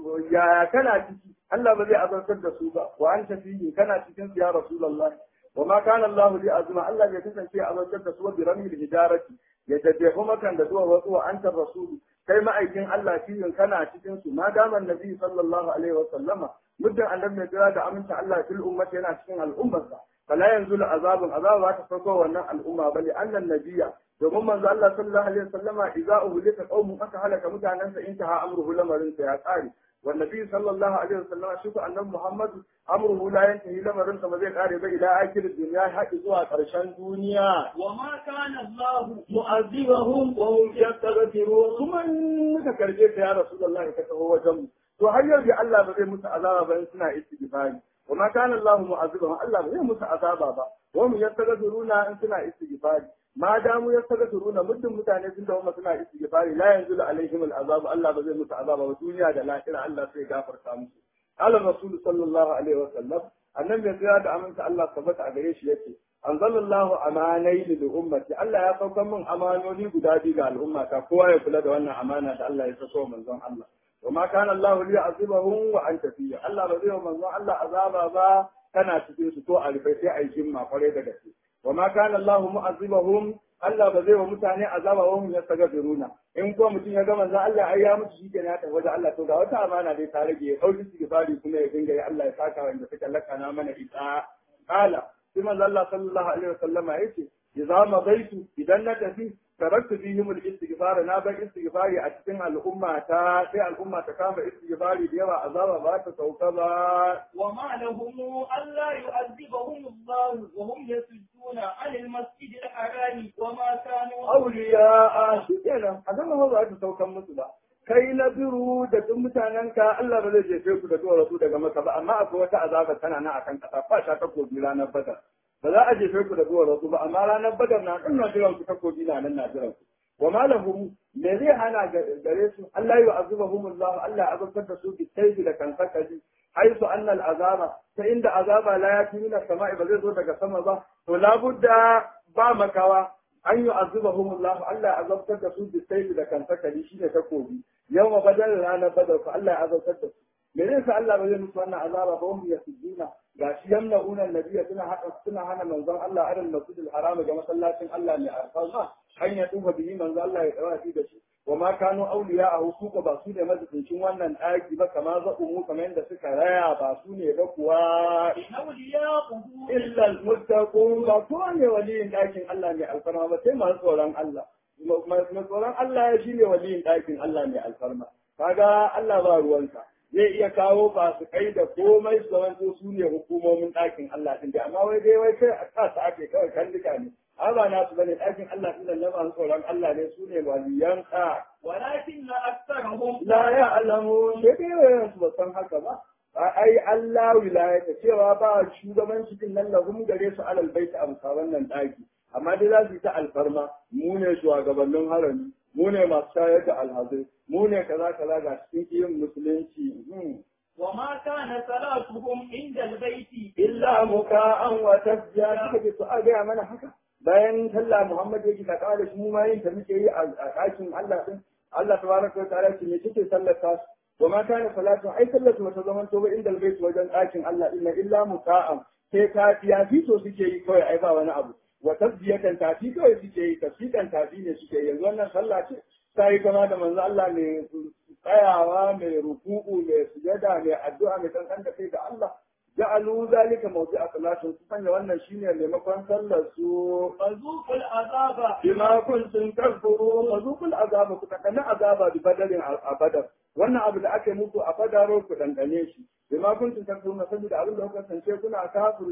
ya kana ciki Allah ba zai azartar da su ba wa anta fihi kana cikin su ya rasulullahi وما كان الله لأزمة الله يتسن شيء أبو جد سوى برمي الهجارة يتجه مكان دوا وطوى أنت الرسول كما أيكين الله شيء كان أشكين ما دام النبي صلى الله عليه وسلم مدة أن لم يجرى أمنت الله في الأمة هنا أشكين الأمة فلا ينزل عذاب عذاب وتفرقوا ونع الأمة بل أن النبي domin manzo Allah sallallahu alaihi wasallama idza uhlika qaumun aka halaka mutanen sa intaha amruhu lamarin sa ya tsare والنبي صلى الله عليه وسلم شوف أن محمد أمره لا ينتهي لما رنس مزيد قارب إلى آخر الدنيا حتى زوا قرشان دنيا
وما كان الله
معذبهم وهم يستغفرون ثم إنك كرجيت يا رسول الله كتهو وجم to har yau da Allah ba zai musu azaba ba in suna istighfari wa ma kana Allah mu'azzibahum Allah ba zai musu azaba ba wa mu yastaghfiruna in suna istighfari ma damu yastaghfiruna muddin mutane sun dawo suna istighfari la yanzu alaihim al'azab Allah ba zai musu azaba ba duniya da lahira Allah sai gafarta musu qala rasul sallallahu alaihi wa sallam annabi ya da aminta Allah tabbata a gare shi yace anzalallahu amanai lil ummati Allah ya saukar min amanoni guda biyu ga al'ummata kowa ya kula da wannan amana da Allah ya sako manzon Allah وما كان الله ليعذبهم وانت فيه الله ba zai wa manzon Allah azaba ba kana cikin su to a rufe sai ai jimma kware da gaske وما كان الله mu'azzibahum Allah ba zai wa mutane azaba wa hum yastaghfiruna in ko mutum ya ga manzon Allah ai ya mutu shi kenan ya tafi wajen Allah to ga wata amana dai ta rage ya dauki istighfari kuma ya dinga yi Allah ya saka wanda suka lakana mana ita qala sai manzon Allah sallallahu alaihi wasallama yace idza madaitu idan na tafi تركت فيهم الاستغفار نا بان استغفاري a cikin al'umma ta sai al'umma ta kama istighfari da yawa azaba ba ta sauka ba
وما لهم ألا يعذبهم الله وهم يصدون عن المسجد الحرام وما كانوا
awliya shikenan azaba ba za ta saukan musu ba kai na biru da duk mutanen ka Allah ba zai jefe ku da duwar su daga maka ba amma akwai wata azaba tana nan akan kasa fa sha ta kobi ranar badar ba za a jefe ku da duwar su ba amma ranar badar na kan na jiran ku ta kobi na nan na jiran ku wa malahum me zai hana gare su Allah ya azabahum Allah Allah azabtar da su bi sayfi da kan sakaji haisu anna al azaba ta inda azaba la yati min as-sama'i ba zai zo daga sama ba to labudda ba makawa an yi azabahum Allah Allah ya azabtar da su bi sayfi da kan sakaji shine takobi yawma badal ranar badar fa Allah ya azabtar da su me zai sa Allah ba zai musu wannan azaba ba wanda ya sujjuna ga shi yamna'una annabiyya suna hada suna hana manzon Allah arin masjidil haram ga masallacin Allah mai alfarma an ya tuba bihi manzon Allah ya dawo da shi wa ma kanu awliya a hukuka ba su ne mazubincin wannan ɗaki ba kama zaɓu kamar yadda suka raya ba su ne ba kuwa
إن أولياؤه
illa almuttaqun ba kowa ne waliyin ɗakin Allah mai alfarma ba sai masu tsoron Allah mai tsoron Allah ya shine waliyin ɗakin Allah mai alfarma kaga Allah ba ruwanka zai iya kawo ba su kai da komai su zama su ne hukumomin ɗakin Allah din da amma wai dai wai kai a sa su ake kawai kan duka ne amma ba nasu bane ɗakin Allah din nan na masu tsoron Allah ne su ne waliyan ka
ولكن أكثرهم
la ya alamu sai dai wayan su ba san haka ba ai Allah wilayata cewa ba shugabanci din nan lahum gare su alal baiti a musa wannan ɗaki amma dai za su yi ta alfarma mu ne shugabannin harami mu ne masu shayar da alhazai mu ne kaza kaza ga cikin yin musulunci hmm.
وما كان صلاتهم عند البيت
illa muka'an wa tasbiya suka ce to a gaya mana haka bayan sallah Muhammad yake ka kawo da shi mu ma yin ta muke yi a ɗakin Allah din Allah tabaraka wa ta'ala ce me kike sallar ta wa ma kana salatu ai sallatu wata zaman to ba inda albayt wajen ɗakin Allah inna illa muka'an sai ta fiya fito suke yi kawai ai ba wani abu wa tasbiyatan tafi kawai suke yi tasbiyan tafi ne suke yi yanzu wannan sallah ce ta yi kama da manzo Allah mai tsayawa mai ruku'u mai sujada mai addu'a mai kankan da kai ga Allah ja'alu zalika mawdi'a salatin su sanya wannan shine maimakon sallar su
فذوقوا العذاب
bima kuntum takfurun wa zuqul azaba ku takana azaba bi badalin a badar wannan abu da aka yi muku a badaro ku dandane shi bima kuntum takfurun saboda abin da kuka kasance kuna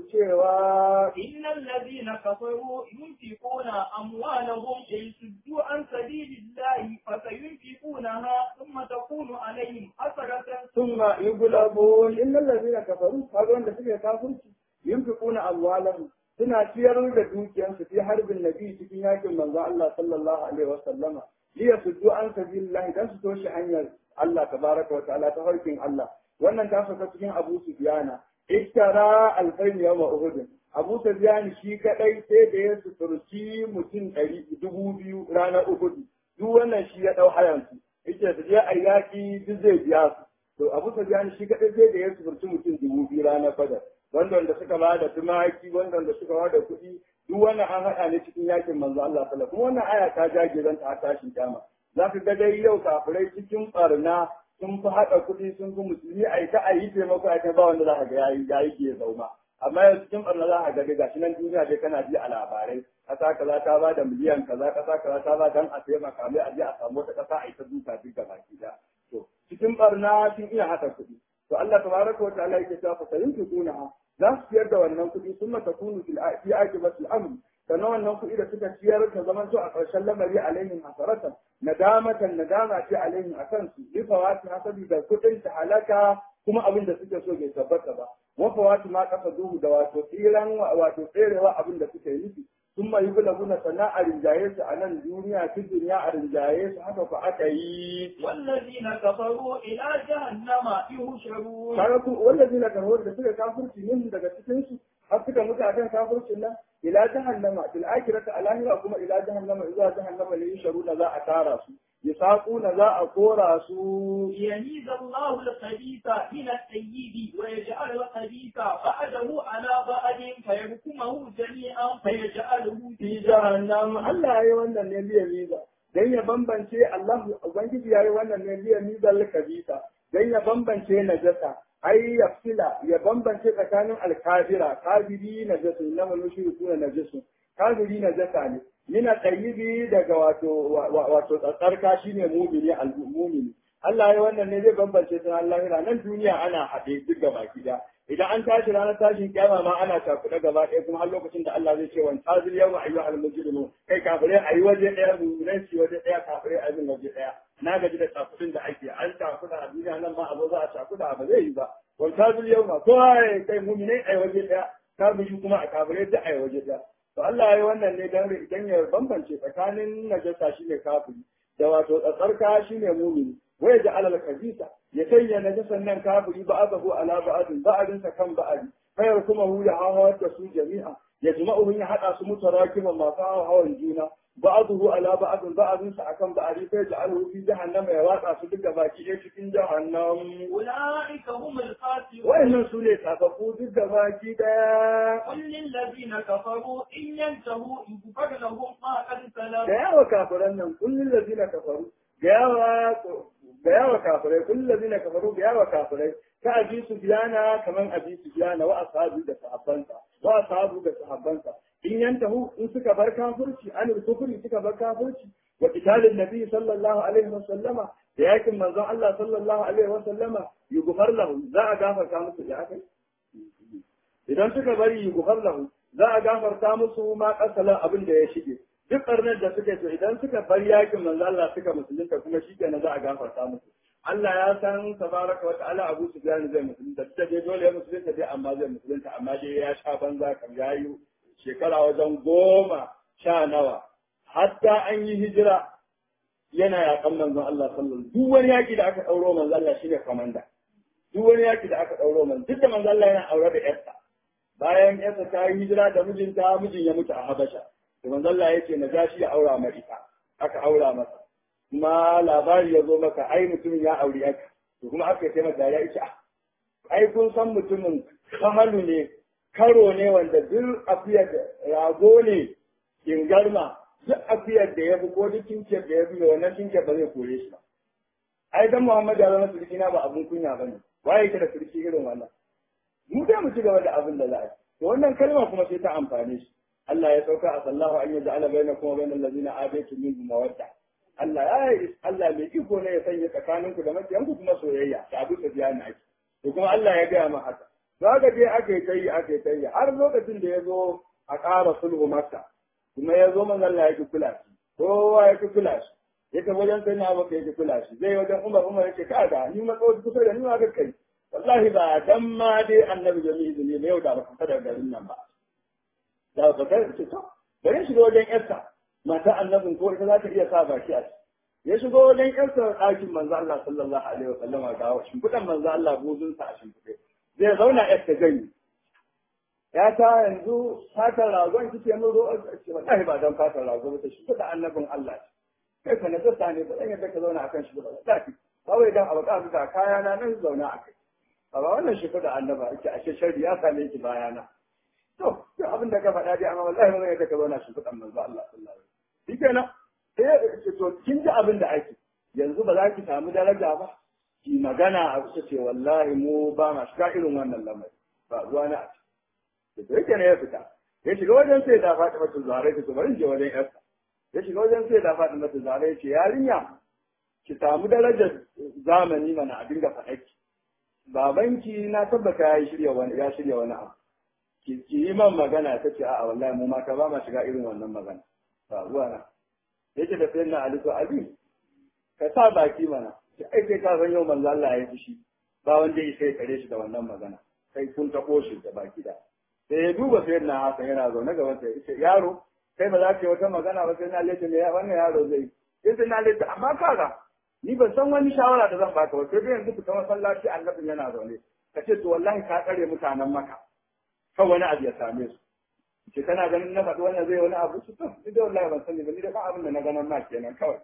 kafircewa
إن الذين كفروا ينفقون أموالهم ليصدوا عن سبيل الله فسينفقونها ثم تكون عليهم حسرة
ثم يغلبون إن الذين كفروا هذا wanda suke kafirci yunfiquna amwalahum suna ciyar da dukiyarsu fi harbin nabi cikin yakin manzo Allah sallallahu alaihi wa sallama li yasuddu an sabilillah dan su toshe hanyar Allah tabaraka wa ta'ala ta harkin Allah wannan ta saka cikin Abu Sufyana iktara alfain yawma Uhud Abu Sufyan shi kadai sai da ya suturci mutum ɗari dubu biyu ranar Uhud duk wannan shi ya dau hayansu yake su je a yaƙi duk zai biya su to abu sufyan shi kadai zai da ya suburci mutum dubu biyu ranar badar wanda wanda suka ba da tumaki wanda wanda suka ba da kuɗi duk wannan an haɗa ne cikin yakin manzo Allah sallallahu kuma wannan aya ta jage zan ta tashin kama za ka ga dai yau kafirai cikin barna sun fi haɗa kuɗi sun fi musulmi a ita a yi taimako a ba wanda za ka ga yayi yayi ke zauma amma yanzu cikin barna za ka ga dai gashi nan duniya dai kana ji a labarai ƙasa kaza ta ba da miliyan kaza ƙasa kaza ta ba dan a taimaka mai a je a samu wata ƙasa a ita duka duk gaba ki da to cikin barna sun iya haɗa kuɗi to Allah tabaraka wa ta'ala yake cewa fa sayunfiquna za su ciyar da wannan kuɗi sun mata kunu fil fi aqibatil amr sannan wannan kuɗi da suka ciyar ta zaman to a ƙarshen lamari alaihim hasaratan nadamatan nadama ce alaihim akan su bi fawati hasabi da kuɗin ta halaka kuma abin da suke so bai tabbata ba wa fawati ma kasa duhu da wato tsiran wato tserewa abin da suke nufi sun mai bula guna sana a rinjaye su a nan duniya ta duniya a rinjaye su haka ku aka yi
والذين كفروا إلى جهنم يهشرون
kaga ku wanda zina karwar da suka kafirci min daga cikin su har suka mutu akan kafircin nan ila jahannama fil akhirati alahira kuma ila jahannama ila jahannama ne yusharuna za a tara su yasaquna za a kora su
يميز الله الخبيث من الطيب ويجعل الخبيث بعده على بعد فيحكمه جميعا فيجعله
fi
في
jahannam Allah yayi wannan ne liya miza dan ya bambance Allah ubangiji yayi wannan ne liya miza al-kabisa dan ya bambance najasa ai ya fila ya bambance tsakanin al-kafira kafiri najasu na mushriku na najasu kafiri najasa ne mina tayyibi daga wato wato tsatsarka shine mu'mini al-mu'mini Allah ya wannan ne zai bambance sun Allah nan duniya ana haɗe duk gaba ɗaya idan an tashi ranar tashin kiyama ma ana cakuɗe gaba ɗaya kuma har lokacin da Allah zai ce wa tazil yawma ayyuhal mujrimun kai kafirai ayi waje ɗaya mu'minan ci waje ɗaya kafirai ayi min waje ɗaya na gaji da cakuɗin da ake an cakuɗa a duniya nan ma abu za a cakuɗa ba zai yi ba wa tazil yawma ko ai kai mu'minai ayi waje ɗaya kafiri kuma a kafirai duk ayi waje ɗaya to Allah ya yi wannan ne dan idan ya bambance tsakanin najasa shine kafiri da wato tsatsarka shine mu'mini wai da alal kabisa ya sanya najasan nan kafiri ba'adahu ala ba'adin ba'adin sa kan ba'adi fayar kuma hu ya hawa da su jami'a ya jima'u ya hada su mutarakiman masu hawan juna ba'adahu ala ba'adin ba'adin sa akan ba'adi sai ya alu fi jahannama ya watsa su duka baki ɗaya cikin jahannam
أولئك هم الخاسرون
wa'annan su ne tsafafu duk da baki ɗaya
قل للذين كفروا إن ينتهوا يغفر لهم ما قد سلف
da yawa kafiran nan kullum lazina kafaru da yawa da yawa kafirai kullum lazina kafaru da yawa kafirai ka abi su biyana kaman abi su biyana wa ashabu da sahabbansa wa ashabu da sahabbansa in yantahu in suka bar kafirci an kufuri suka bar kafirci wa qitalin nabi sallallahu alaihi wa sallama da yakin manzon Allah sallallahu alaihi wa sallama yughfar lahu za a gafarta musu da akai idan suka bari yughfar lahu za a gafarta musu ma kasalan abin da ya shige duk ƙarnar da suka so idan suka bar yakin manzo Allah suka musulunta kuma shi kenan za a gafarta musu Allah ya san tabaraka wa ta'ala Abu Sufyan zai musulunta ta dai dole ya musulunta dai amma zai musulunta amma dai ya sha banza kan yayi shekara wajen goma sha nawa hatta an yi hijira yana yakan manzon Allah sallallahu alaihi duk wani yaki da aka dauro manzo Allah shine komanda duk wani yaki da aka dauro manzo duk da manzo Allah yana aure da yarsa bayan yarsa ta yi hijira da mijinta mijin ya mutu a Habasha to manzo Allah yake na gashi ya aura ma ita aka aura masa kuma labari ya zo maka ai mutumin ya auri aka to kuma aka yi masa ya ce ai kun san mutumin kahalu ne karo ne wanda duk afiyar da rago ne kingarma duk afiyar da ya fi ko duk kinkiyar da ya fi wannan kinkiyar ba zai kore shi ba ai dan Muhammad ya zama sulki na ba abun kunya bane waye yake da sulki irin wannan mu dai mu ci gaba da abin da za a yi to wannan kalma kuma sai ta amfane shi Allah ya sauka a sallahu an yaji ala baina kuma bainal ladina abaitu min mawadda Allah ya yi Allah mai iko ne ya sanya tsakaninku da makiyanku kuma soyayya da abu da biya na ake to kuma Allah ya gaya ma haka to haka dai aka yi ta yi aka yi ta yi har lokacin da ya zo a ƙara sulhu maka kuma ya zo manzo Allah ya ki kula shi kowa ya ki kula shi ya tafi wajen sai na abaka ya ki kula shi zai wajen Umar Umar ya ce kaga ni ma kawai kusa da ni ma ga kai wallahi ba dan ma dai annabi jami'i izini ne yau da ba ka da garin nan ba da ba ka ce to bari shiga wajen yarsa mata annabin ko ita za ta iya sa baki a ciki ya shigo wajen yarsa ɗakin manzo Allah sallallahu alaihi wa sallama ga shimfiɗan manzo Allah buzunsa a shimfiɗe zai zauna yarsa gani ya ta yanzu fatar ragon kike mun zo ce wallahi ba dan fatar rago ba ta shimfiɗa annabin Allah kai ka nazarta ne ba zan yadda ka zauna akan shi ba wallahi kawai dan abu ka ga kaya na nan zauna a kai ba wannan shimfiɗa annaba ake ashe sharri ya same ki bayana to duk abin da ka faɗa dai amma wallahi ba zan yadda ka zauna shimfiɗan manzo Allah sallallahu alaihi wasallam shikenan sai ya ce to kin ji abin da ake yanzu ba za ki samu daraja ba ki magana a kusa ce wallahi mu ba ma shiga irin wannan lamari ba zuwa na a ce da yake ne ya fita ya shiga wajen sai da faɗi mata zare ta to bari je wajen yarsa ya shiga wajen sai da faɗi mata zare ya ce yarinya ki samu darajar zamani mana a dinga faɗaki babanki na tabbata ya shirya wani ya shirya wani abu ki ki yi man magana ta ce a'a wallahi mu mata ba ma shiga irin wannan magana ba zuwa na yake da sayyidina Ali to Ali ka sa baki mana ki ai kai ka san yau manzo Allah ya fushi ba wanda ya sai kare shi da wannan magana kai kun ta koshi da baki da sai ya duba sayyidina Hassan yana zaune gaban sa yace yaro kai ba za ka yi wata magana ba sai na lece me wannan yaro zai yi sai na lece amma kaga ni ban san wani shawara da zan baka ba sai dai yanzu fita masallaci annabin yana zaune ka ce to wallahi ka tsare mutanen maka kan wani abu ya same su ce kana ganin na faɗi wannan zai wani abu su to ni da wallahi ban sani ba ni da ba abin da na ganin ma kenan kawai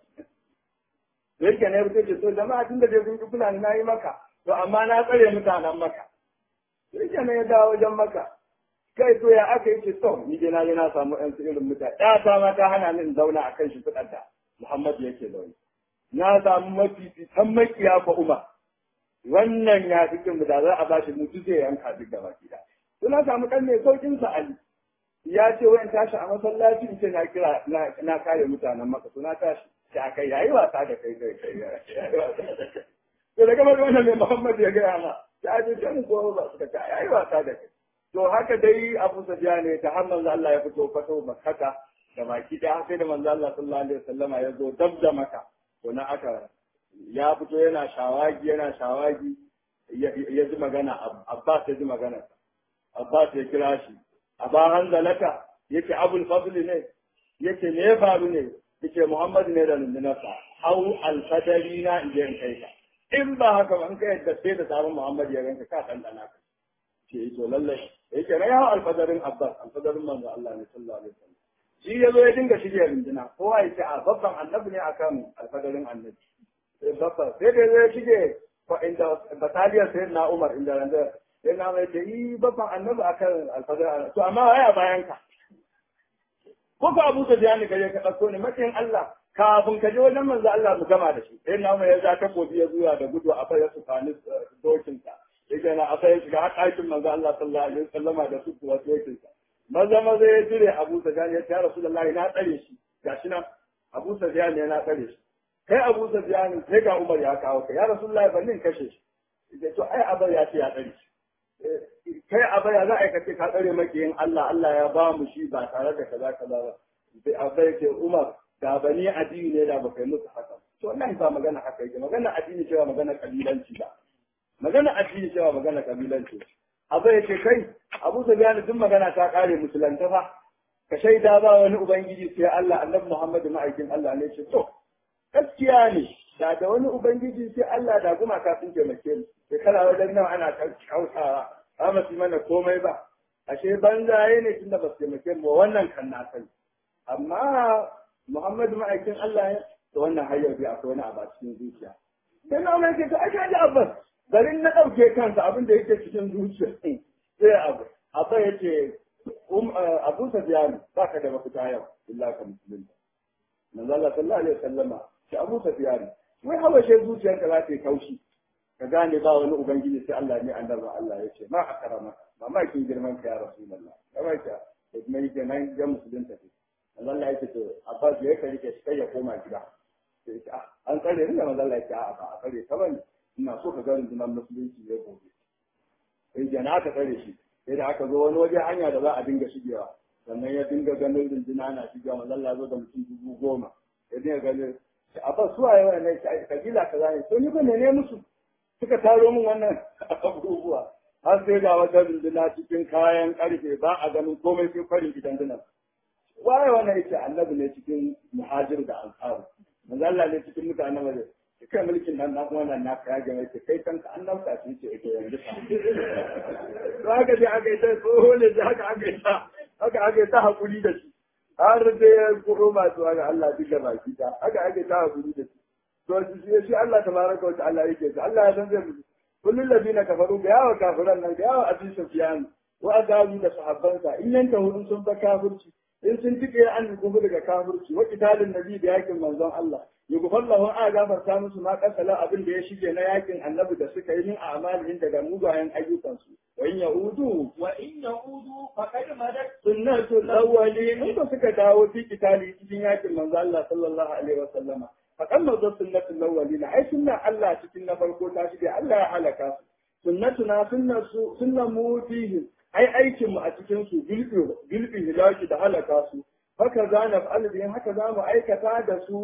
da yake ne fito ce to jama'a tun da dai kun ki fulani na yi maka to amma na tsare mutanen maka da yake ne ya dawo wajen maka kai to ya aka yi ce to ni dai na je na samu ƴan su irin mutane ɗaya ta ma ta hana ni in zauna a kan shi fitar da Muhammadu yake zaune na samu mafificin makiya fa umar wannan ya fi kin da za a ba shi mutu zai yanka duk da baki da suna samu kan mai saukin sa ali ya ce wayan tashi a masallaci in ce na kira na kare mutanen maka suna tashi ta kai yayi wasa da kai kai kai to daga mai wannan mai Muhammad ya gaya ma ya ce kan ko ba suka ta yayi wasa da kai to haka dai Abu Sufyan ne ta har manzo Allah ya fito fato makkata da baki da sai da manzo Allah sallallahu alaihi wasallama ya zo dab da maka to na aka ya fito yana shawagi yana shawagi ya ji magana Abbas ya ji magana Abbas ya kira shi Aba Hanzalata yake Abul Fadl ne yake me ya faru ne yake Muhammad ne da nundunarsa hau alfadari na in je in kai ka in ba haka ba in ka yadda sai da sabon Muhammad ya ganka ka dandana ka ce to lallai yake na hau alfadarin Abbas alfadarin manzo Allah ne sallallahu alaihi wasallam shi ya zo ya dinga shirya runduna kowa ya ce a babban annabi ne akan alfadarin annabi babban sai da ya shige inda bataliyar sai na umar inda randa sai na mai ce yi babban annabi akan alfadarin annabi to amma waya bayan ka ko ka abu ta jani gaje ka ɗauko ne matsayin Allah kafin ka je wajen manzo Allah mu gama da shi sai na umar ya ja takobi ya zuwa da gudu a fayar su kani dokinsa yake na a fayar shiga har ɗakin manzo Allah sallallahu alaihi wasallama da su kuwa dokinsa maza maza ya jire Abu Sufyan ya ce ya Rasulullahi na tsare shi gashi nan Abu Sufyan ne na tsare shi kai Abu Sufyan sai ga Umar ya kawo ka ya Rasulullahi ban nin kashe shi yace to ai abar ya ce ya tsare shi kai abar ya za a kace ka tsare makiyin Allah Allah ya ba mu shi ba tare da kaza kaza ba sai abar ya ce Umar da bani addini ne da ba kai musu haka to wallahi ba magana haka yake magana addini cewa magana kabilanci ba magana addini cewa magana kabilanci abu ya ce kai abu sufyan duk magana ta kare musulanta fa ka shaida ba wani ubangiji sai Allah annabi Muhammad ma'aikin Allah ne ce to gaskiya ne da da wani ubangiji sai Allah da kuma ka sun taimake mu shekara wajen nawa ana kautawa ba mu mana komai ba ashe banzaye ne tunda ba su taimake mu wannan kan na sani amma Muhammad ma'aikin Allah ne to wannan har yau akwai wani abu a cikin zuciya sai na mai ce to ai ji abbas garin na ɗauke kansa abin da yake cikin zuciya sai abu abba ya ce abu safiyanu ba ka da mafita yau illa ka musulunta manzo Allah sallallahu alaihi wasallama shi abu safiyanu wai habashe zuciyarka za ta yi kaushi ka gane ba wani ubangiji sai Allah ne annabi Allah ya ce ma akrama mamakin girman ka ya rasulullah kamar ka da kuma yake nan ga musulunta ce manzo Allah ya ce to abbas ya kai ke shi kai ya koma gida sai ce an tsare ni da manzo Allah ya ce a ba a tsare ta bane ina so ka ga rundunar musulunci ya gobe sai jana aka tsare shi sai da aka zo wani waje hanya da za a dinga shigewa sannan ya dinga ganin runduna na shigewa mazalla zo da mutum dubu goma ya dinga ganin a ba su waye wannan kabila kaza ne to ni ba ne musu suka taro min wannan abubuwa har sai ga wata runduna cikin kayan karfe ba a ganin komai sai farin gidan dinan waye wannan yake annabi ne cikin muhajir da ansaru manzalla ne cikin mutanen waje kai mulkin nan na kuma nan naka ya gama ce kai kanka an nauka shi ce ake yanzu ka to haka dai aka yi ta tsoho ne da haka aka yi ta haka aka yi ta hakuri da shi har da ya kuro masu haka Allah duka baki ta haka aka yi ta hakuri da shi to shi shi Allah tabaraka wa ta'ala yake shi Allah ya san zai mutu kullun ladina kafaru ga yawa kafiran nan ga yawa abin sufyan wa azabu da sahabbansa in yanta hudun sun fa kafirci in sun tike an gubu daga kafirci wa kitalin nabi da yakin manzon Allah yughfar lahu a gafarta musu ma kasala abin da ya shige na yakin annabi da suka yi min a'malin daga mugayen ayyukansu wa in yaudu
wa in yaudu faqad madat
sunnatul awwalin in ba suka dawo fi kitali cikin yakin manzo Allah sallallahu alaihi wasallama faɗan mazan sunnatul lawwalina ai sunna Allah cikin na farko ta shige Allah ya halaka su sunnatuna sunnatu sunnan mu fihim ai aikin mu a cikin su bilbi bilbi hilaki da halaka su haka za na fa'al bihim haka za mu aikata da su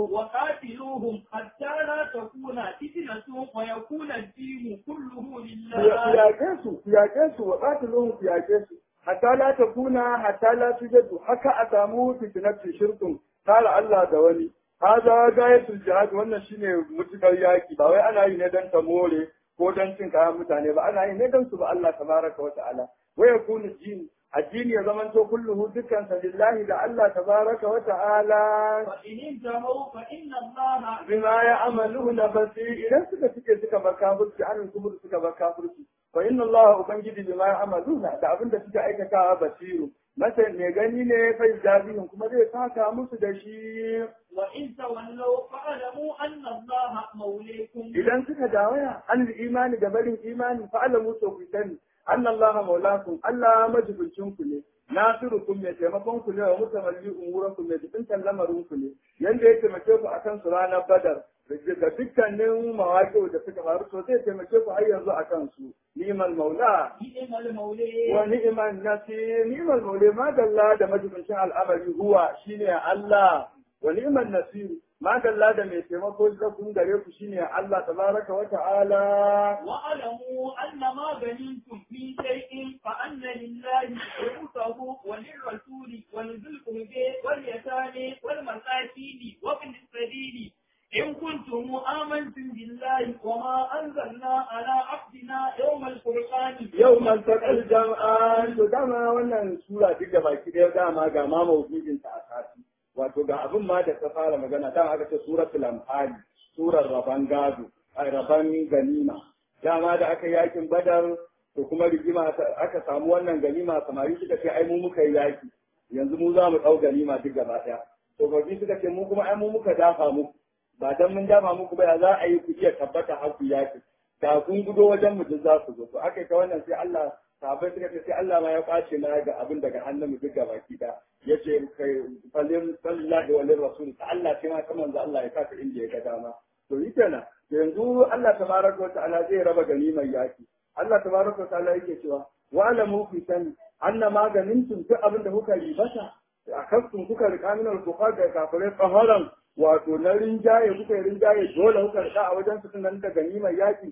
وقاتلوهم حتى لا تكون فتنة ويكون الدين كله
ku
لله
yaƙe su ku yaƙe su wa qatiluhum ku yaƙe su hatta la takuna hatta la tujadu haka a samu fitnatu shirkun kala Allah da wani hada gayatul jihad wannan shine mutukar yaki ba wai ana yi ne dan ta more ko dan cin kayan mutane ba ana yi ne dan su ba Allah tabaraka wa ta'ala wa yakunu din addini ya zamanto kulluhu dukkan sa lillahi da Allah tabaraka wa ta'ala
فإن انتهوا فإن الله
bima ya amalu na basir idan suka suke suka bar kafirci an kubur suka bar kafirci fa inna Allah ubangiji bima ya amalu da abin da suka aikata basiru masa ne gani ne fa jabihun kuma zai saka musu da shi
وإن تولوا فاعلموا أن الله موليكم
idan suka dawaya an imani da barin imani fa alamu to ku sani anna Allah maulakum Allah majibincin ku ne nasirukum mai taimakon ku ne wa mutamalli umurakum mai jibintan lamarin ku ne yanda ya taimake ku akan su ranar badar da dukkanin mawaƙi da suka faru to zai taimake ku har yanzu akan su ni'mal maula
نعم المولي
wa ni'man nasir ni'mal maula ma dalla da majibincin al'amari huwa shine Allah wa ni'man nasir ma dalla da mai taimako da kun gare ku shine Allah tabaraka wa ta'ala
واعلموا أن ما غنمتم من شيء فأن لله خمسه وللرسول ولذي القربى واليتامى والمساكين وابن السبيل إن كنتم آمنتم بالله وما أنزلنا على عبدنا يوم الفرقان
yau man taƙal jam'an to dama wannan sura duk da baki ɗaya dama ga ma mawujudin ta a sati wato ga abin ma da ta fara magana dama aka ce suratul anfal surar raban gado ai raban ganima dama da aka yakin badar to kuma rigima ta- aka samu wannan ganima samari suka ce ai mu muka yi yaki yanzu mu za mu ɗau ganima duk gaba ɗaya tsofaffi suka ce mu kuma ai mu muka dafa muku ba dan mun dafa muku ba ya za a yi ku iya tabbata har ku yaki da kun gudo wajen mu duk za su zo to aka yi ta wannan sai Allah sahabbai suka ce sai Allah ma ya kwace na ga abin daga hannun mu duk baki da yace kai falin sallallahu wa rasul ta Allah sai ma kaman za Allah ya saka inda ya ga dama to yi kenan yanzu Allah tabaraka wa ta'ala zai raba ganimar yaki Allah tabaraka wa ta'ala yake cewa wa alamu fi sani anna maganin tun duk abin da kuka ribata a kafin kuka rika min al-bukhar da kafirai tsaharan wato na rinjaye kuka yi rinjaye dole kuka rika a wajen su nan da ganimar yaki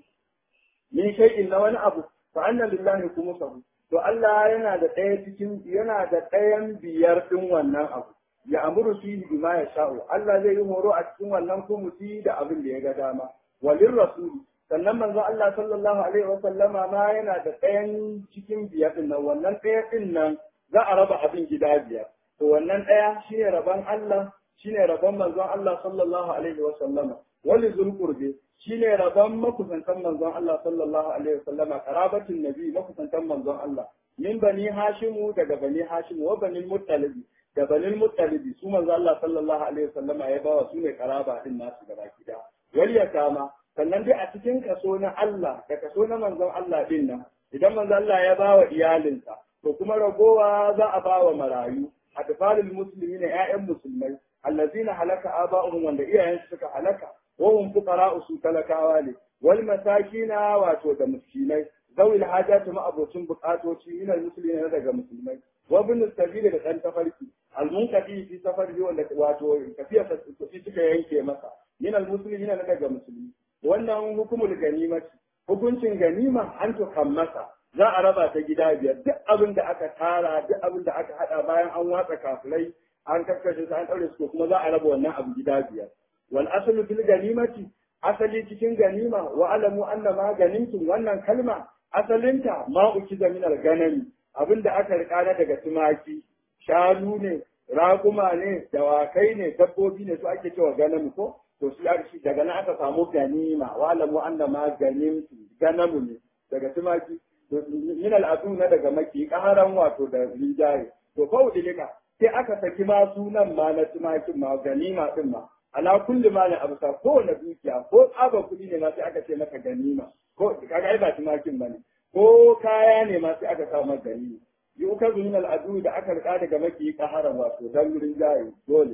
min shay'in na wani abu fa anna lillahi khumsahu to Allah yana da ɗaya cikin yana da ɗayan biyar din wannan abu ya amuru fihi bima ya sha'u Allah zai yi horo a cikin wannan kumusi da abin da ya ga dama walin rasuli sannan manzo Allah sallallahu alaihi wa sallama ma yana da ɗayan cikin biyar din nan wannan ɗaya din nan za a raba abin gida biyar to wannan ɗaya shine rabon Allah shine rabon manzon Allah sallallahu alaihi wa sallama wali zulqurbi shine rabon makusantan manzon Allah sallallahu alaihi wa sallama karabatin nabi makusantan manzon Allah min bani hashimu daga bani hashimu wa bani muttalibi da bani muttalibi su manzon Allah sallallahu alaihi wa sallama ya bawa su ne karaba din nasu gaba gida wali kama sannan dai a cikin kaso na Allah da kaso na manzon Allah din nan idan manzon Allah ya bawa iyalinsa to kuma ragowa za a bawa marayu atfalul muslimina ƴaƴan musulmai allazina halaka aba'uhum wanda iyayensu suka halaka wa hum fuqara'u su talakawa ne wal masakina wato da miskinai zawil hajatu ma abocin bukatoci min al muslimina daga musulmai wa ibn sabili da dan tafarki al munqati fi safari wanda wato tafiya ta suka yanke masa min al muslimina daga musulmi wannan hukumul ganimati hukuncin ganima an to masa za a raba ta gida biyar duk abin da aka tara duk abin da aka hada bayan an watsa kafirai an kakkashe su an daure su kuma za a raba wannan abu gida biyar wal aslu fil ganimati asali cikin ganima wa alamu anna ma ganimtum wannan kalma asalinta ma ukiza min al ganami abin da aka rika na daga tumaki shanu ne raƙuma ne dawakai ne dabbobi ne su ake cewa ganami ko to su shi daga nan aka samu ganima wa alamu anna ma ganimtum ganamu ne daga tumaki min al'adu na daga maki ƙaran wato da rinjaye to fa udilika sai aka saki ma sunan ma na tumakin ma ganima din ma ala kulli ma na abusa ko na dukiya ko tsaba kuɗi ne ma sai aka ce maka ganima ko kaga ai ba tumakin bane ko kaya ne ma sai aka sa maka ganima yi uka min al'adu da aka rika daga maki ƙaran wato dan rinjaye dole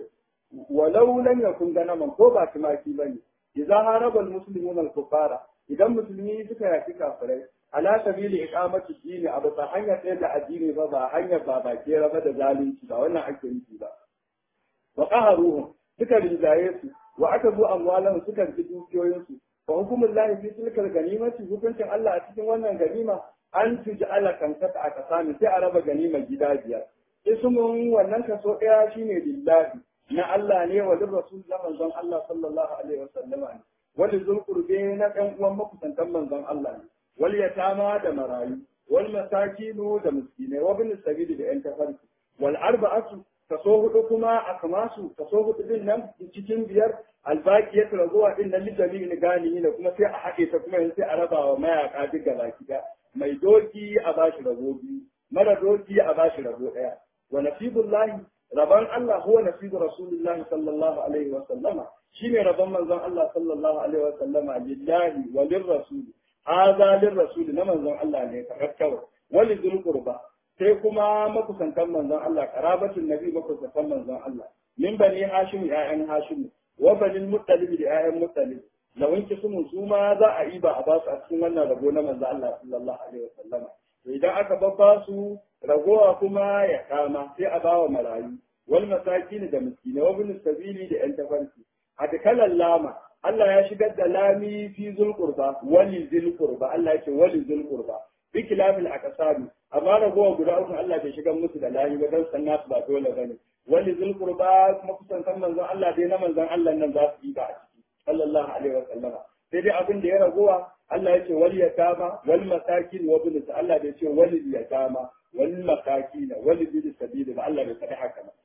walau lam yakun ganaman ko ba tumaki bane idza haraba almuslimun alkufara idan musulmi suka yaki kafirai ala sabili iqamati dini a bisa hanyar ɗaya da addini ba ba hanyar ba ba ke raba da zalunci ba wannan ake nufi ba wa qaharuhum suka rinjaye su wa aka zo amwalan suka ji dukiyoyin su fa hukumul lahi fi tilkal ganimati hukuncin Allah a cikin wannan ganima an tuji ala kankata a kasami sai a raba ganima gida biyar ismun wannan kaso ɗaya shine lillahi na Allah ne wa lir rasul da manzon Allah sallallahu alaihi wasallama ne wal zulqurbe na ɗan uwan makusantan manzon Allah ne wal yatama da marayu wal masakinu da miskinai wa bin sabili da yan tafarki wal arba'atu kaso hudu kuma a kamasu kaso hudu din nan cikin biyar albaqiyatu razuwa din nan lijami ni gani ne kuma sai a haɗe ta kuma sai a raba wa mayaka duk gaba ɗaya mai doki a bashi rabo biyu mara doki a bashi rabo ɗaya wa nasibullahi rabon Allah huwa nasibu rasulillahi sallallahu alaihi wa sallama shine rabon manzon Allah sallallahu alaihi wa sallama lillahi wa lirrasul hadha lirrasul na manzon Allah ne kawai wali zul qurba sai kuma makusantan manzon Allah karabatun nabi makusantan manzon Allah min bani hashim ya'yan hashim wa bani muttalib da ya'yan muttalib da wanke sumun su ma za a yi ba a ba su a cikin wannan rabo na manzon Allah sallallahu alaihi wa sallama to idan aka babba su ragowa kuma ya kama sai a bawa marayu wal masakin da miskinai wa bin sabili da yan tafarki a dakalan lama Allah ya shigar da lami fi zulqurba wali zulqurba Allah ya ce wali zulqurba bi kilafil aqsami amma ragowa guda uku Allah bai shigar musu da lami ba dan san nasu ba dole bane wali zulqurba kuma kusan san manzon Allah dai na manzon Allah nan za su yi ba a ciki sallallahu alaihi wa sallama sai dai abin da ya ragowa Allah ya ce wal yatama wal masakin wa bin Allah bai ce wal yatama wal masakin wal bin sabili ba Allah bai faɗi haka ba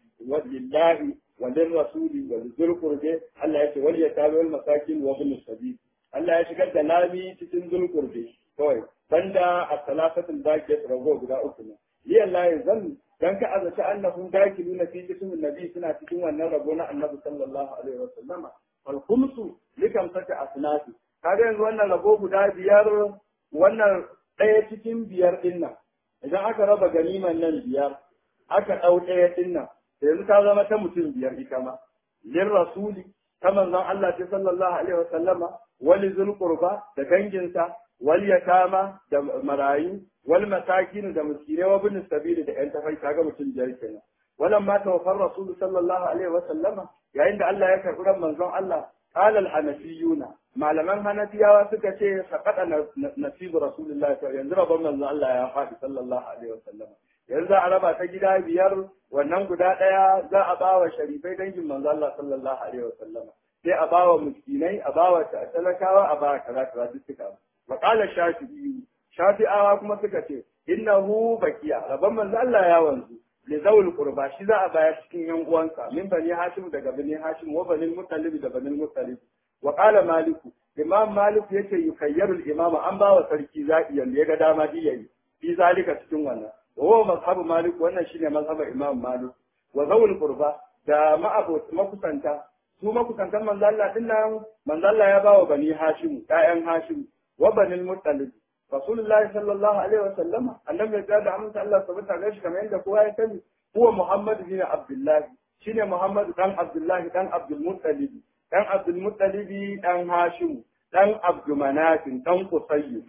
ولله وللرسول ولذي القربى الله يce wal yatabi wal masakin wa ibn sabil Allah ya shigar da lami cikin zulqurbi kawai banda as-salasatul baqiyat rago guda uku ne li Allah ya zan dan ka azaci annahum dakiluna fi jismin nabi suna cikin wannan rago na annabi sallallahu alaihi wa sallama wal khumsu likam sata asnafi kaga yanzu wannan rago guda biyar wannan ɗaya cikin biyar din nan idan aka raba ganiman nan biyar aka ɗau ɗaya din nan yanzu ta zama ta mutum biyar ita ma lin rasuli ta manzon Allah ta sallallahu alaihi wa sallama wali zul qurba da danginsa wal yatama da marayu wal masakin da miskinai wa bin sabili da yan tafai kaga mutum biyar kenan walan ma tawaffar rasul sallallahu alaihi wa sallama yayin da Allah ya karbi ran manzon Allah qala al hanafiyuna malaman hanafiyawa suka ce saqata nasibu rasulullah yanzu rabban manzon Allah ya faɗi sallallahu alaihi wa sallama yanzu za a raba ta gida biyar wannan guda ɗaya za a ba wa sharifai dangin manzo Allah sallallahu alaihi wasallama sai a ba wa miskinai a ba wa talakawa a ba kaza kaza duk suka wa qala shafi'i shafi'awa kuma suka ce innahu bakiya rabban manzo Allah ya wanzu li zawul qurba shi za a bayar cikin yan uwansa min bani hashim daga bani hashim wa bani muttalib da bani muttalib wa qala maliku imam malik yace yukayyarul imama an ba wa sarki zaɓi yanda ya ga dama diyayi fi zalika cikin wannan وهو مذهب مالك وانا شيء مذهب امام مالك وذوي القربى da ma'abot makusanta su makusantan manzo Allah din nan manzo Allah ya bawa bani Hashim ƴaƴan Hashim wa banil Muttalib Rasulullahi sallallahu alaihi wa sallama annabi ya da amince Allah subhanahu wa kamar yadda kowa ya sani huwa Muhammad bin Abdullah shine Muhammad dan Abdullah dan Abdul Muttalib dan Abdul Muttalib dan Hashim dan Abdul Manaf dan Qusayy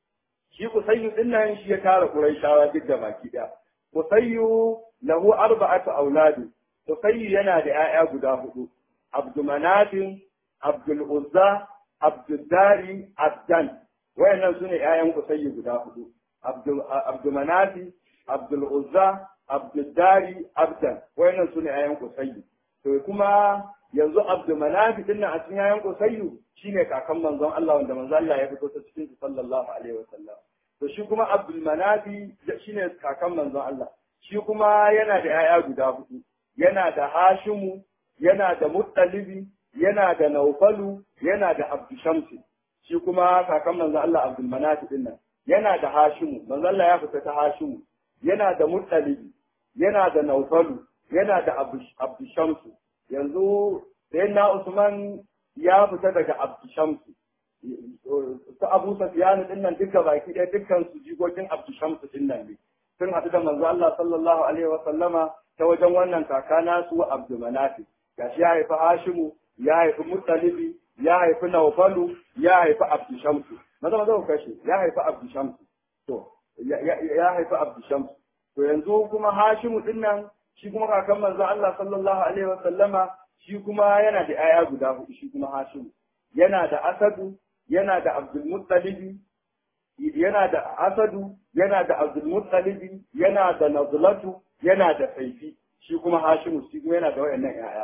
shi Kusayyu din nan shi ya tara Qurayshawa duk da baki daya. Kusayyu lahu arba'atu auladi. Kusayyu yana da ƴaƴa guda hudu. Abdul Manafin, Abdul Uzza, Abdul Dari, Abdan. Wayannan sune ƴaƴan Kusayyu guda hudu. Abdul Abdul Manafi, Abdul Uzza, Abdul Dari, Abdan. Wayannan sune ƴaƴan Kusayyu. To kuma yanzu Abdul Manafi din nan a cikin ƴaƴan Kusayyu shine kakan manzon Allah wanda manzon Allah ya fito ta cikin su sallallahu alaihi wa sallam to shi kuma Abdul Manafi shine kakan manzon Allah shi kuma yana da yaya guda hudu yana da Hashimu yana da Muttalibi yana da Naufalu yana da Abdul Shamsi shi kuma kakan manzon Allah Abdul Manafi din nan yana da Hashimu manzon Allah ya fita ta Hashimu yana da Muttalibi yana da Naufalu yana da Abdul Shamsi yanzu sayyidina Usman ya fita daga Abdushamsu. Su Abu Sufyan din nan duka baki ɗaya dukkan su jigogin Abdushamsu din nan ne. Sun haɗu da manzo Allah sallallahu alaihi wa sallama ta wajen wannan kaka nasu Abdul Manafi. gashi ya haifi Hashimu ya haifi Muttalibi ya haifi Nawfalu ya haifi Abdu Shamsu maza maza ku kashe ya haifi Abdu Shamsu to ya haifi Abdu Shamsu to yanzu kuma Hashimu din nan shi kuma kakan manzo Allah sallallahu alaihi wa sallama shi kuma yana da aya guda hudu shi kuma Hashimu yana da Asadu yana da Abdul Muttalibi yana da Asadu yana da Abdul Muttalibi yana da Nazlatu yana da Saifi shi kuma Hashimu shi kuma yana da wayannan ƴaƴa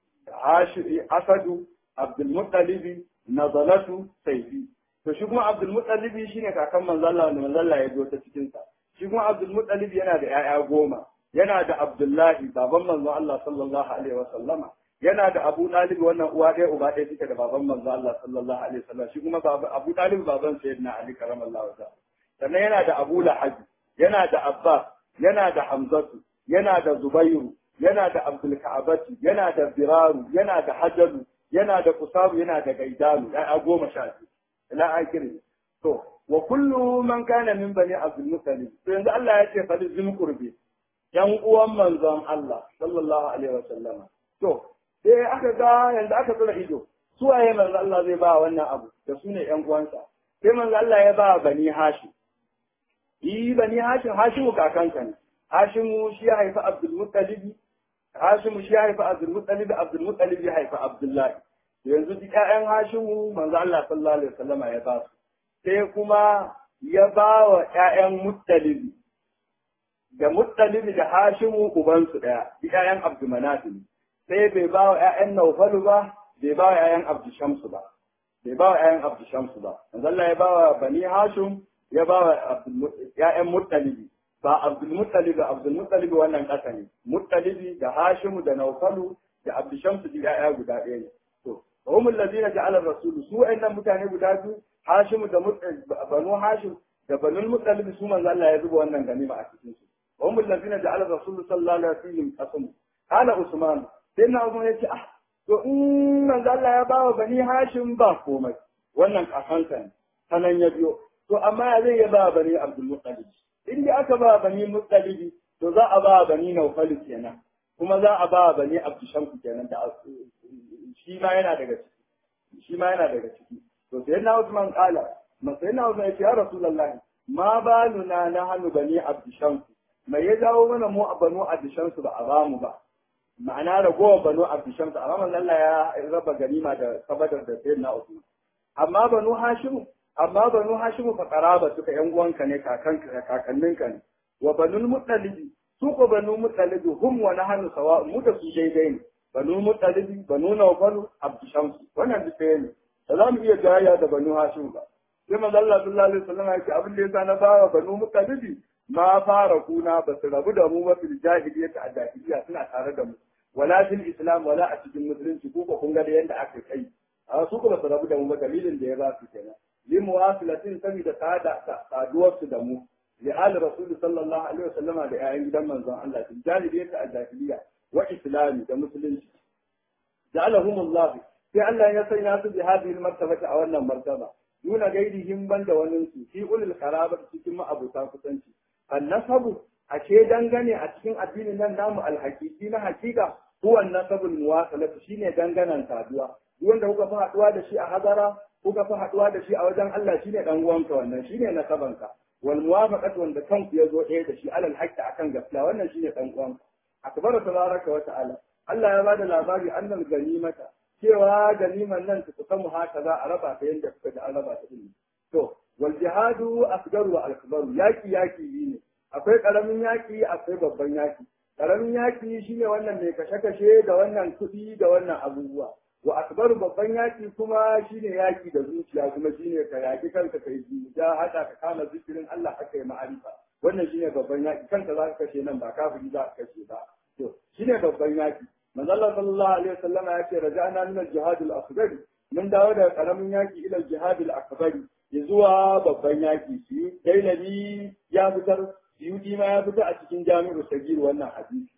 Asadu Abdul Muttalibi Nazlatu Saifi to shi kuma Abdul Muttalibi shine kakan manzo Allah wanda manzo Allah ya zo ta cikin sa shi kuma Abdul Muttalibi yana da ƴaƴa goma yana da Abdullahi baban manzo Allah sallallahu alaihi wa sallama yana da Abu Talib wannan uwa ɗaya uba ɗaya suke da baban manzo Allah sallallahu alaihi wasallam shi kuma Abu Talib baban Sayyidina Ali karamallahu ta'ala sannan yana da Abu Lahab yana da Abbas yana da Hamzatu yana da Zubairu yana da Abdul Ka'abati yana da Biraru yana da Hajaru yana da Kusaru yana da Gaidalu ya goma sha biyu ila akiri to wa kullu man kana min bani Abdul Muttalib to yanzu Allah ya ce fa zim qurbi yan uwan manzon Allah sallallahu alaihi wasallama to sai aka ga yanzu aka tsira ido su waye manzo Allah zai ba wannan abu da su ne ƴan uwansa sai manzo Allah ya ba bani Hashim yi bani Hashim Hashimu kakanka ne Hashimu shi ya haifi Abdul Muttalib Hashimu shi ya haifi Abdul Muttalib Abdul Muttalib ya haifi Abdullahi yanzu duk ƴaƴan Hashimu manzo Allah sallallahu alaihi wasallam ya ba su sai kuma ya ba wa ƴaƴan Muttalib da Muttalib da Hashimu ubansu ɗaya duk ƴaƴan Abdul Manaf ne sai bai ba wa ‘ya'yan Naufalu ba, bai ba wa ‘ya'yan Abdu Shamsu ba, bai ba wa ‘ya'yan Abdu Shamsu ba. Allah ya ba wa Bani Hashim, ya ba wa ‘ya'yan Muttalibi, ba Abdul Muttalibi, Abdul Muttalibi wannan ƙasa ne, Muttalibi da Hashimu da Naufalu da Abdu Shamsu da ‘ya'ya guda ɗaya ne. To, Humul lazina ja'alar Rasulu, su wa'annan mutane guda biyu, Hashimu da Banu Hashim da Banu Muttalibi su manzo Allah ya zuba wannan ganima a cikin su. Humul lazina ja'alar Rasulu sallallahu alaihi wasallam qasamu. Kana Usman sai na zo ya ce ah to in manzo Allah ya bawa bani Hashim ba komai wannan kakansa ne sanan ya biyo to amma ya zai ya ba bani Abdul Muttalib in dai aka ba bani Muttalib to za a ba bani Nawfal kenan kuma za a ba bani Abdul Shamsu kenan da shi ma yana daga ciki shi ma yana daga ciki to sai na Usman kala ma sai na Usman ya ce ya Rasulullah ma baluna na hannu bani Abdul Shamsu mai ya dawo mana mu a banu Abdul Shamsu ba a ba mu ba ma'ana ragowar banu abdushamsu amma manzon Allah ya raba ganima da sabadar da sayyid na Usman amma banu hashimu amma banu hashimu fa qaraba suka yan uwanka ne kakanka kakanninka ne wa banul muttalibi su ko banu muttalibi hum wa nahnu sawa mu da su daidai ne banu muttalibi banu nawfalu abdushamsu wannan duk ɗaya ne ba za mu iya jayya da banu hashimu ba sai manzon Allah sallallahu alaihi wasallam ya ce abin da yasa na fara banu muttalibi ma fara kuna ba su rabu da mu ba fil jahiliyyah a jahiliya suna tare da mu wala fil islam wala a cikin musulunci ko kun ga da yanda aka kai a su kuma su rabu da mu ba dalilin da ya ba su kenan li muwasilatin saboda sada saduwar su da mu li al rasul sallallahu alaihi wasallama da ayan gidan manzon Allah fil jahiliyyah a jahiliya wa islami da musulunci ja'alahum Allah sai Allah ya sanya su bi hadhihi martabata a wannan martaba duna gairihim banda wani su fi ulul qarabat cikin ma'abuta kusanci annasabu ashe dangane a cikin addinin nan namu alhakiki na hakika huwa nasabul muwasalatu shine danganan saduwa duk wanda kuka fi haduwa da shi a hazara kuka fi haduwa da shi a wajen Allah shine dan uwanka wannan shine nasabanka wal muwafaqatu wanda kanku ya zo ɗaya da shi alal haqqi akan gaskiya wannan shine dan uwanka akbaru tabaraka wa ta'ala Allah ya bada labari annal ganimata cewa ganiman nan ta kusamu haka za a raba ta yanda kuka ji an raba ta din to wal jihadu asgaru wa akbaru yaki yaki ne akwai karamin yaki akwai babban yaki karamin yaki shine wannan mai kashe-kashe da wannan kuɗi da wannan abubuwa wa akbaru babban yaki kuma shine yaki da zuciya kuma shine ka yaki kanka kai ja hada ka kama zikirin Allah aka yi ma'arifa wannan shine babban yaki kanka za ka kashe nan ba kafiri za ka kashe ba to shine babban yaki manzo Allah sallallahu alaihi wasallam ya ce raja'na min al-jihad al-asghar mun dawo daga karamin yaki ila al-jihad al-akbar zuwa babban yaki shi dailami ya fitar Yudi ma ya fita a cikin jami'u sagir wannan hadisi.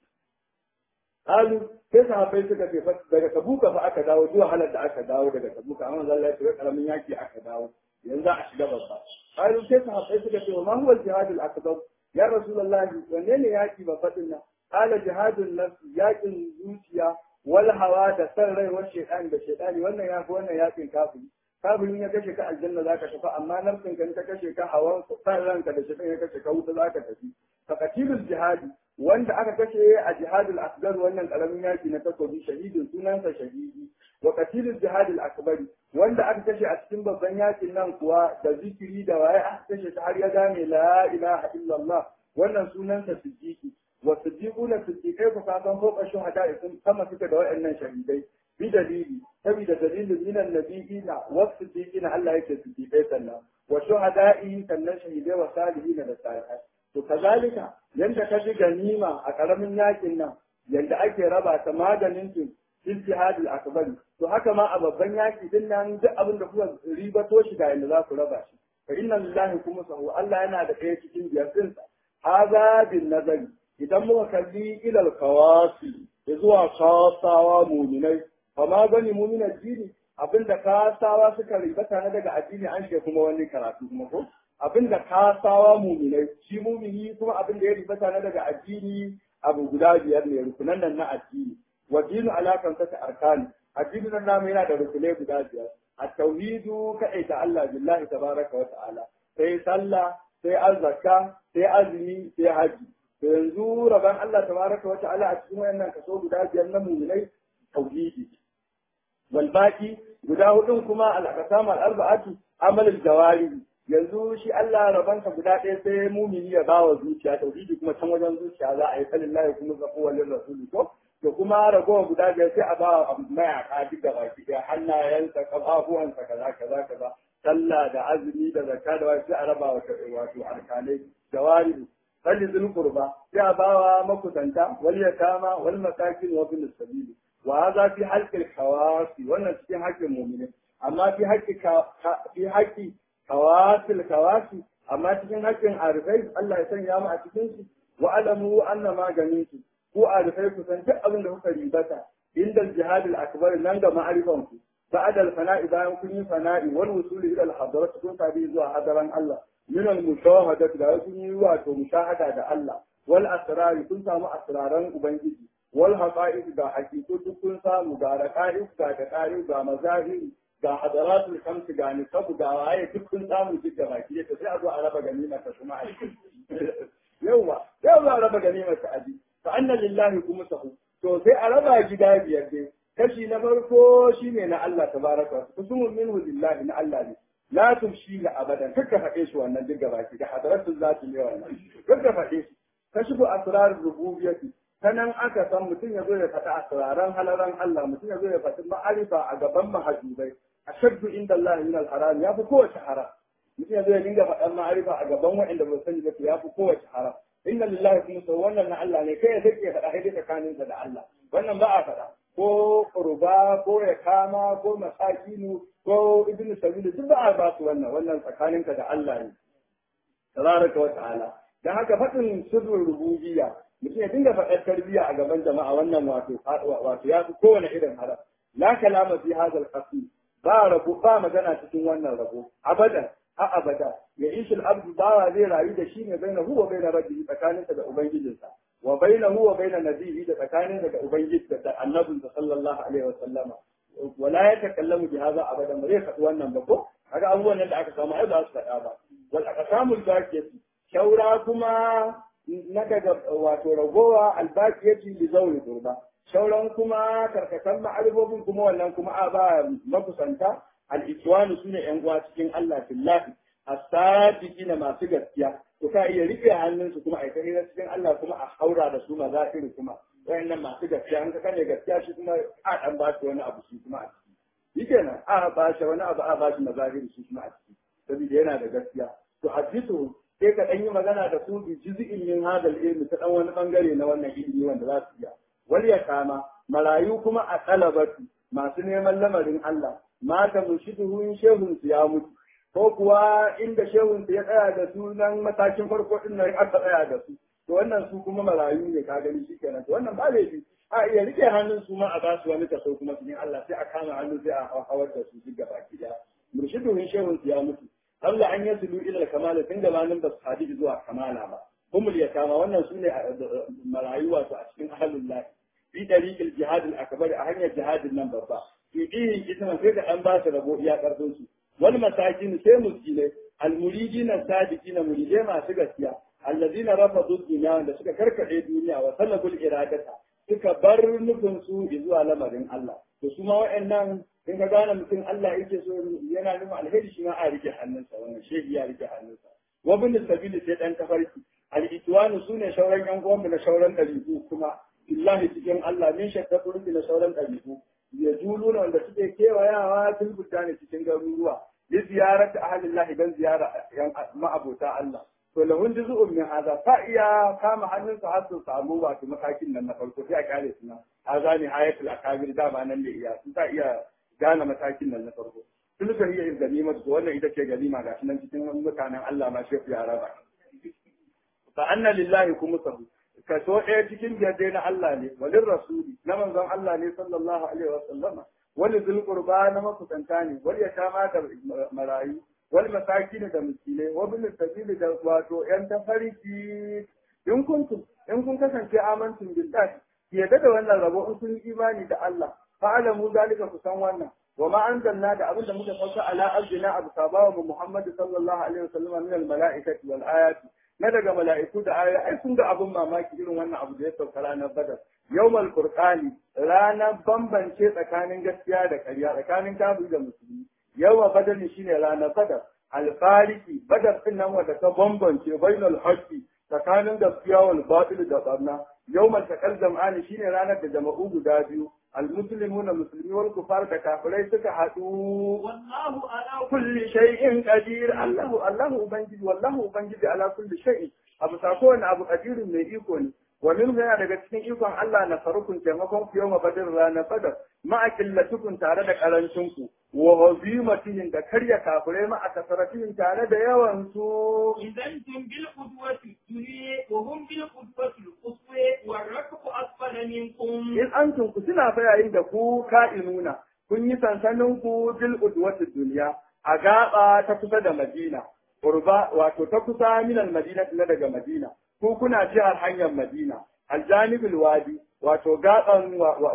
Halu sai sahabbai suka ce daga Tabuka fa aka dawo zuwa halar da aka dawo daga Tabuka amma zan Allah ya karamin yaki aka dawo yanzu a shiga babba. Halu sai sahabbai suka ce ma huwa al-jihad al-akbar ya rasulullahi wanne ne yaki babba din nan? Qala jihadun nafs yakin zuciya wal hawa da san rai wa shaytan da shaytani wannan ya fi wannan yakin kafiri kafirin ya kashe ka aljanna zaka tafi amma nafsin kan ta kashe ka hawan san ranka da shaytan ya kashe ka wuta zaka tafi faqatilul jihadi wanda aka kashe a jihadul asgar wannan karamin yaki na takobi shahidin sunansa shahidi wa qatilul jihadul akbari wanda aka kashe a cikin babban yakin nan kuwa da zikiri da waye aka kashe ta har ya gane la ilaha illallah wannan sunansa siddiqi wa siddiquna siddiqai ku kasan ko kashin hada sun sama suka da waɗannan shahidai bi dalili saboda dalilin minan nabiyina wa siddiqina Allah yake siddiqai sannan wa shuhada'i sannan shahidai wa salihina da salihai to kazalika yanda ka ji ganima a karamin yakin nan yanda ake raba ta maganin su ijtihadul akbari to haka ma a babban yaki din nan duk abin da kuka ribato shi ga yanda za ku raba shi fa inna lillahi kuma sahu Allah yana da kai cikin biyar din sa haza bin nazari idan muka kalli ilal kawasi zuwa kasawa muminai fa ma gani muminan dini abinda kasawa suka ribata na daga addini an shi kuma wani karatu kuma ko abinda kasawa muminai shi mumini kuma abinda ya ribata na daga addini abu guda biyar ne rukunan nan na addini wa dinu alakan ta arkani addinin nan namu yana da rukunai guda biyar at-tauhidu kaita Allah billahi tabaraka wa ta'ala sai sallah sai azzaka sai azumi sai haji to yanzu rabon Allah tabaraka wa ta'ala a cikin wayannan kaso guda biyar na muminai tauhidi wal baqi guda hudun kuma al-aqsam al-arba'atu amal al-jawari yanzu shi Allah rabansa guda ɗaya sai mumini ya bawa zuciya tauhidi kuma can wajen zuciya za a yi salillahi kuma zafu walin rasuli ko to kuma ragowar guda biyar sai a ba mayaka duk da baki ɗaya hannayensa kafafuwansa kaza kaza kaza sallah da azumi da zakka da wasu sai a raba wa wato alkalai jawari salli zul qurba sai a bawa makusanta wal yatama wal masakin wa bil sabili wa hadha fi halqil khawasi wannan cikin haƙƙin mu'mini amma fi haƙƙi fi haƙƙi kawasil kawasi amma cikin haƙƙin arifai Allah ya sanya mu a cikin su wa alamu anna maganin su ko arifai ku san duk abin da kuka ribata inda jihadul akbar nan ga ma'arifan ku بعد الفناء bayan kun yi fana'i wal wusul ila al hadarat kun tabi zuwa hadaran Allah min al mushahadati da kun yi wato mushahada da Allah wal asrar kun samu asraran ubangiji wal haqa'iq da haqiqu duk kun samu ga raqa'iq ga daqa'iq ga mazahiri ga hadaratul kamsi ga nisabu ga waye duk kun samu duk da baki da sai a zo a raba ganima ta kuma a yawa yau za a raba ganima ta aji fa anna lillahi kuma sahu to sai a raba gida biyar dai kashi na farko shine na Allah tabaraka wa kusumun minhu lillahi na Allah ne la tumshi ga abadan kaka faɗe shi wannan duk gaba ki da hadaratul zati ne wannan kaka faɗe shi kashifu asrar rububiyyati sanan aka san mutum ya zo ya faɗi asraran halaran Allah mutum ya zo ya faɗi ma'arifa a gaban mahajubai ashaddu inda Allah min al-haram ya fi kowace haram mutum ya zo ya dinga faɗan ma'arifa a gaban waɗanda ba sani ba ya fi kowace haram inna lillahi kuma sau wannan na Allah ne kai ya sake faɗa haidai tsakaninsa da Allah wannan ba a faɗa ko kurba ko ya kama ko masakinu ko ibnu sabilu duk ba a ba su wannan wannan tsakaninka da Allah ne tabaraka wa ta'ala dan haka faɗin sirrin rububiyya mutum ya dinga faɗar tarbiyya a gaban jama'a wannan wato wato ya fi kowane irin haram la kalama fi hadha al ba rabo ba magana cikin wannan rabo abadan a abada ya ishi al-abdu bawa zai rayu da shi ne baina huwa baina rabbihi tsakaninsa da ubangijinsa wa baina huwa baina nabihi da tsakaninsa da ubangiji da annabinsa sallallahu alaihi wa sallama wala ya takallamu bi hadha abadan ba zai faɗi wannan ba ko kaga abubuwan nan da aka samu ai ba su faɗa ba wal aqsamul baqiyati shaura kuma na daga wato ragowa albaqiyati li zawli qurba shauran kuma karkatan ma'arifofin kuma wannan kuma a ba makusanta al-ikwanu sune yan uwa cikin Allah billahi as-sadiqina masu gaskiya to ka iya rike hannunsu kuma ai kai cikin Allah kuma a haura da su mazafiri kuma wayannan masu gaskiya an ka kane gaskiya shi kuma a dan ba shi wani abu shi kuma a ciki shikenan a ba shi wani abu a ba shi mazafiri shi kuma a ciki saboda yana da gaskiya to hadisu sai ka dan yi magana da su bi juz'in min hadal ilmi ta dan wani bangare na wannan ilimi wanda za su iya wal kama marayu kuma a talabatu masu neman lamarin Allah mata mushiduhun shehun su ya mutu ko kuwa inda shehun su ya tsaya da su nan matakin farko din nan aka tsaya da su to wannan su kuma marayu ne ka gani shikenan to wannan ba laifi a iya rike hannun su ma a ba su wani kaso kuma cikin Allah sai a kama hannu sai a hawar da su duk gaba ki da murshiduhun shehun su ya mutu Allah an yasulu ila kamala tun da manin ba su hadisi zuwa kamala ba humul yatama wannan su ne marayu wato a cikin ahlul lahi fi dariqil jihad al akbar a hanyar jihadin nan babba fi dihin kisma sai da an ba su rabo iya karfin su wal masakin sai miskinai al muridina sadiqina muridai masu gaskiya allazina rafadu dunya wanda suka karkade duniya wa sallabul iradata suka bar nufin su zuwa lamarin Allah to su ma wa'annan in ka gane mutum Allah yake so yana nufin alheri shi ma a rike hannunsa wannan shehi ya rike hannunsa wa bin sabili sai dan tafarki al-itwanu sune shauran yan uwan na shauran dalibu kuma billahi cikin Allah min shakka turki na shauran dalibu ya juluna wanda suke kewayawa fil ne cikin garuruwa li ziyarati ahlillahi dan ziyara yan ma'abota Allah to lahun juzu'un min hadha fa iya kama hannunsa har su samu wato matakin nan na farko sai a kare su nan hadha ni hayatul akabir dama nan da iya sun ta iya gane matakin nan na farko tun da iya ganima to wannan ita ce ganima gashi nan cikin mutanen Allah ma shefu ya raba fa anna lillahi kumusahu kaso ɗaya cikin biyar na Allah ne walin rasuli na manzon Allah ne sallallahu alaihi wa sallama wani zulqurba na makusanta ne wal yatama da marayu wal masakin da miskinai wa bil sabili da wato yan tafarki in kuntum in kun kasance amantum billahi yadda da wannan rabo in kun yi imani da Allah fa'alamu zalika ku san wannan wa ma anzalna da abinda muka sauka ala abdina abu sabawa mu Muhammad sallallahu alaihi wasallam min al mala'ikati wal ayati na daga mala'iku da ayoyi ai sun ga abin mamaki irin wannan abu da ya sauka ranar badar yawmal qur'ani ranar bambance tsakanin gaskiya da ƙarya tsakanin kafiri da musulmi yawa badar shine ranar badar alfariki badar din nan wanda ta bambance bainal haqqi tsakanin gaskiya wal batil da barna yawmal taqal jam'ani shine ranar da jama'u guda biyu المسلمون مسلمين والكفار كافرين suka haɗu
والله على
kulli shay'in qadir Allahu Allahu ubangiji wallahu ubangiji ala kulli shay'in abu sako wani abu qadirun mai iko ne wa min yana daga cikin ikon Allah na farukun taimakon ku yawma badr ranar badar ma'a killatukun tare da karancin ku wa hazimatihim da karya kafirai ma'a kasaratihim tare da yawan su
إذا أنتم بالقدوة الدنيا وهم بالقدوة القصوى والركب أسفل منكم
in antum ku suna fa yayin da ku ka'inuna kun yi sansanin ku bil udwati duniya a gaba ta kusa da Madina urba wato ta kusa min al Madina na daga Madina ku kuna jihar hanyar Madina aljanibul wadi wato gaban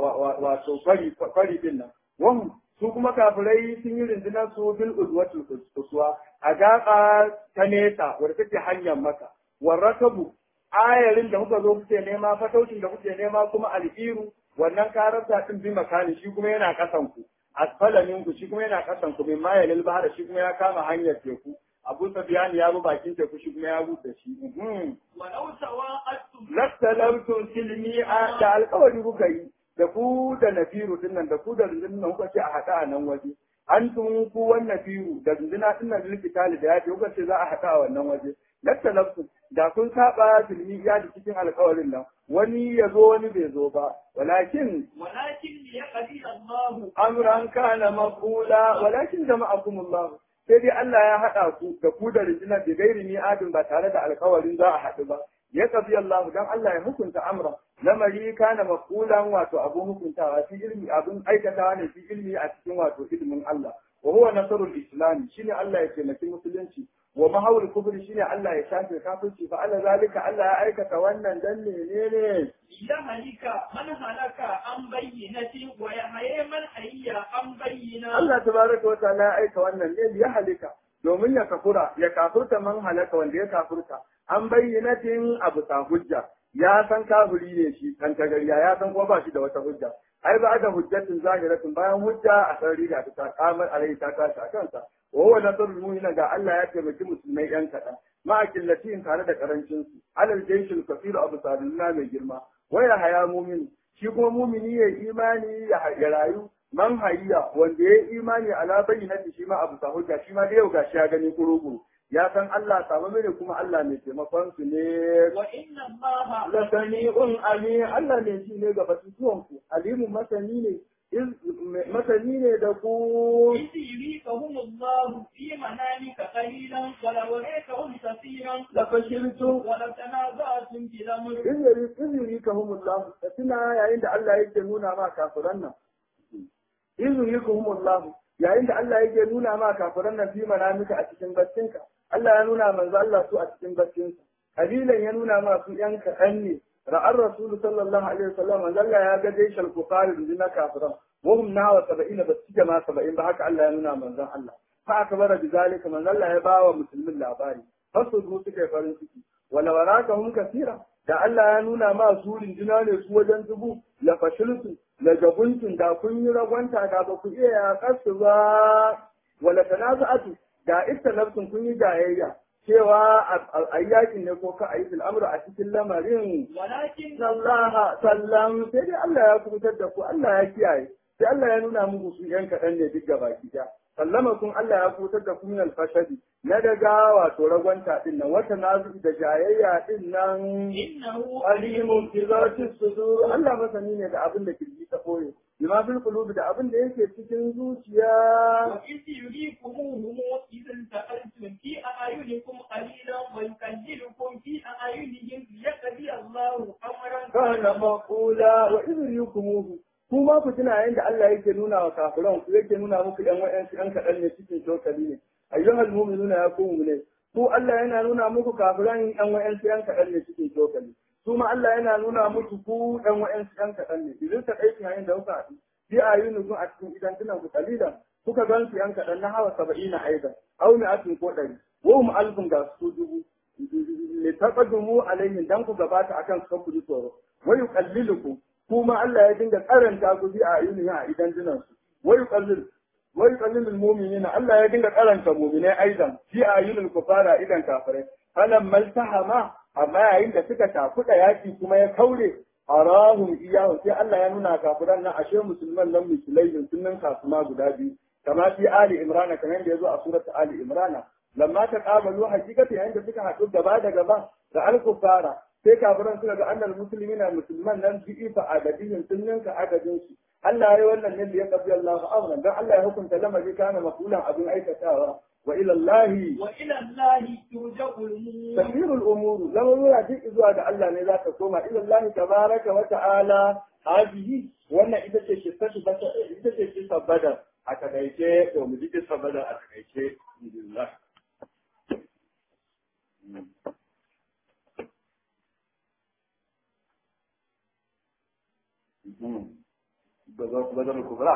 wato kwari kwari din nan wahum su kuma kafirai sun yi rundunar su bil udwati uswa a gaba ta nesa wadda take hanyar maka warrakabu ayarin da kuka zo kuke nema fataucin da kuke nema kuma al'iru wannan kararsa din bi makani shi kuma yana kasan ku asfalamin ku shi kuma yana kasan ku min mayalil bahar shi kuma ya kama hanyar teku Abu Sufyan ya bi bakin teku shi kuma ya buɗe shi mhm
ولو تواعدتم
lastalamtum silmi a da alƙawari kuka yi da ku da nafiru din nan da ku da rundunar kuka ce a haɗa a nan waje an tun ku wannan firu da runduna din nan likitali da yaji kuka ce za a haɗa a wannan waje lastalamtum da kun saba silmi ya da cikin alƙawarin nan wani ya zo wani bai zo ba walakin
ولكن ليقضي الله
amran kana maqula walakin jama'akumullah sai dai Allah ya haɗa ku da ku da rundunar da gairi ni adin ba tare da alƙawarin za a haɗu ba ya kafi Allah dan Allah ya hukunta amra lamari kana maqulan wato abu hukuntawa fi ilmi abun aikatawa ne fi ilmi a cikin wato ilimin Allah wa huwa nasrul islam shine Allah ya taimaki musulunci wa mahawul kubri shine Allah ya shafe kafirci fa Allah zalika Allah ya aikata wannan dan menene
ليهلك من هلك عن بينة ويحيى من حي عن بينة
Allah tabaraka wa ta'ala ya aika wannan ne ya halika domin ya kafura ya kafurta man halaka wanda ya kafurta an bayyanatin abu ta hujja ya san kafiri ne shi kan tagariya ya san kuma ba shi da wata hujja ai ba da hujjatin zahiratin bayan hujja a sarari da ta kamar alai ta tashi a kansa wa huwa nasrul mu'mina ga Allah ya taimaki musulmai yan kaɗan ma killatin tare da karancin su alal jaishil kafiru abu sadullah mai girma waya haya mu'min shi kuma mumini ya imani ya ya rayu man hayya wanda ya imani ala bayyinati shi ma abu hujja shi ma da yau gashi ya gani kurukuru ya san Allah samu mene kuma Allah mai taimakon su ne
وإن الله
la sami'un ali Allah ne shi ne ga batutuwan ku alimun masani ne iz- masani ne da ku
إذ يريكهم الله في منامك قليلا ولو ريكهم كثيرا
la fashiltum
ولتنازعتم في الأمر
izuri izuri kahumullahu da tuna yayin da Allah yake nuna ma kafiran nan izuri kahumullahu yayin da Allah yake nuna ma kafiran nan fi manamika a cikin baccinka Allah ya nuna manzo Allah su a cikin baccinsa kalilan ya nuna ma su yan kaɗan ne ra'ar rasul sallallahu alaihi wasallam manzo Allah ya ga dai shal kufari na kafiran wa hum nawa 70 ba su ma 70 ba haka Allah ya nuna manzon Allah fa akbara bi zalika manzo Allah ya bawa musulmin labari fasu su suka yi farin ciki wala waraka hum kasira da Allah ya nuna ma su rinjina ne su wajen dubu la fashiltu la jabuntun da kun yi ragwanta da ba ku iya yaƙarsu ba wala tanaza'atu da istalafsun kun yi jayayya cewa a yakin ne ko ka a yi al'amura a cikin lamarin
ولكن
sallaha sallam sai dai Allah ya kubutar da ku Allah ya kiyaye sai Allah ya nuna muku su yan kaɗan ne duk gaba ki sallama kun Allah ya kubutar da ku min alfashadi na daga wato ragwanta din nan wata nazu da jayayya din nan
إنه
alimun fi zati sudur Allah masani ne da abin da kirji ta koyo bima fil qulubi da abin da yake cikin zuciya
وإذ يريكموهم إذ التقيتم في أعينكم قليلا ويكللكم في أعينهم ليقضي الله أمرا
kana maqula wa idrikumuhu kuma ku tuna yayin da Allah yake nuna wa kafiran ku yake nuna muku ɗan wayansu ɗan kaɗan ne cikin shokali ne ayyuhal mu'minuna ya ku ne ku Allah yana nuna muku kafiran ɗan wayansu ɗan kaɗan ne cikin shokali su ma Allah yana nuna muku ku ɗan wayansu ɗan kaɗan ne idan ta kai yayin da kuka haɗu fi ayyunukum a cikin idan tunan ku kalilan kuka gan su ɗan kaɗan na hawa saba'ina aidan au mi'atin ko ɗari wa hum alfun ga su dubu litaqaddumu alaihim dan ku gabata akan su ku ji tsoro wa yuqallilukum kuma Allah ya dinga karanta ku bi a ayyuhin a idan dinan su wa yuqallil wa yuqallilu almu'minina Allah ya dinga karanta mu'minai aidan fi ayyuhil kufara idan kafirai falam maltahama amma yayin da suka tafuda yaki kuma ya kaure arahum iyahu sai Allah ya nuna kafiran nan ashe musulman nan musulai sunan kasuma guda biyu kama fi ali imrana kamar da yazo a surat ali imrana lamma ta kamalu hakikati yayin da suka haɗu gaba da gaba da alkufara sai kafiran suka ga annal muslimina musulman nan bi ifa adadin sun ninka adadin su Allah ya yi wannan ne da ya qabbi Allahu amran dan Allah ya hukunta lamari kana mafulan abin aikatawa wa ila Allah
وإلى الله ترجع الأمور
tasirul umuru lamurura duk zuwa ga Allah ne za ta koma ila Allah tabaraka wa ta'ala hadihi wannan ita ce kissatu ita ce kissa badar a takaice to mu ji kissa badar a takaice alhamdulillah بدر الكبرى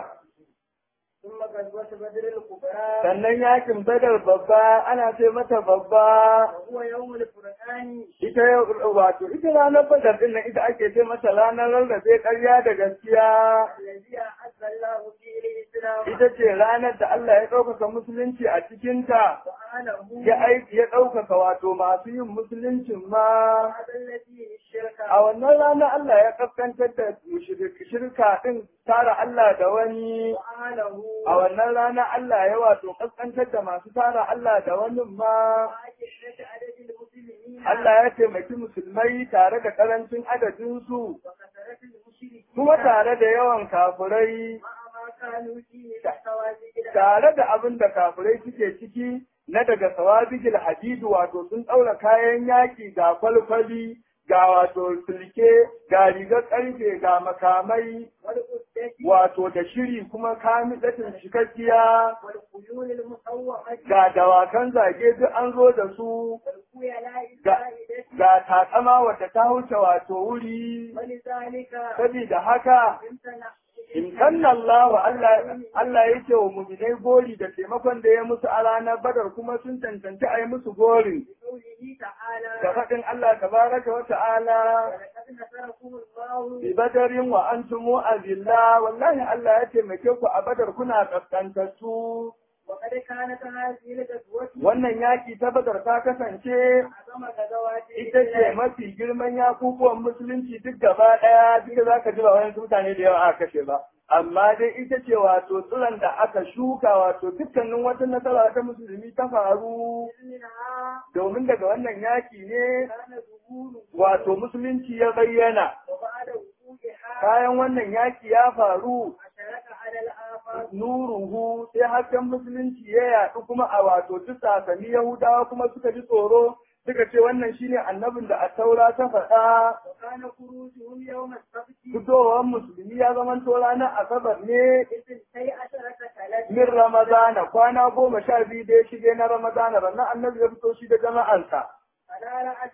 ثم غزوة بدر الكبرى
sannan yakin badar babba ana ce mata babba
وهو يوم الفرقان
ita yau- wato ita ranar badar din nan ita ake ce mata ranar rarrabe ƙarya da gaskiya
الذي أعز الله فيه الإسلام
ita ce ranar da Allah ya ɗaukaka musulunci a cikinta
وأهله
ya aiki ya ɗaukaka wato masu yin musuluncin ma
وأذل فيه الشرك
a wannan rana Allah ya kaskantar da mushrik- shirka din tara Allah da wani
وأهله
a wannan rana Allah ya wato kaskantar da masu tara Allah da wani ma
وأكثرة عدد المسلمين
Allah ya taimaki musulmai tare da karancin adadinsu
وكثرة المشركين
kuma tare da yawan kafirai
مع ما كانوا فيه من التواجد
tare da abin da kafirai suke ciki na daga sawabigil hadidu wato sun ɗaura kayan yaƙi ga kwalkwali ga wato silke ga rigar ƙarfe ga makamai
والقدة
wato da shiri kuma kamilatin cikakkiya
والخيول المصومة
ga dawakan zage duk an zo da su
والخيلاء
ga,
الزائدة
ga takama wata ta wuce wato wuri
ولذلك
sabida haka
امتنع
in kanna Allah Allah Allah yake wa mu'minai gori da taimakon da ya musu a ranar Badar kuma sun cancanci a yi musu gori
بقوله تعالى
da faɗin Allah tabaraka wa ta'ala
ولقد نصركم الله
bi badarin wa antum azilla wallahi Allah ya taimake ku a Badar kuna kaskantattu
وقد كانت هذه الغزوة
wannan yaki ta Badar ta kasance
أعظم غزوات
ita ce mafi girman yakukuwan musulunci duk gaba ɗaya duk da zaka ji ba wani mutane da yawa aka kashe ba amma dai ita ce wato tsiron da aka shuka wato dukkanin wata nasara ta musulmi ta faru
منها
domin daga wannan yaki ne
كان ظهور
wato musulunci ya bayyana
وبعد وقوعها
bayan wannan yaki ya faru
أشرك على الآفاق
nuruhu sai hasken musulunci ya yaɗu kuma a wato duk sasani yahudawa kuma suka ji tsoro suka ce wannan shine annabin da a taura ta faɗa
وكان خروجهم يوم السبت
fitowar musulmi ya zama to ranar asabar ne
بثنتي عشرة ثلاثة
min ramadana kwana goma sha biyu da ya shige na ramadana ranar annabi ya fito shi da jama'ansa
على رأس تسعة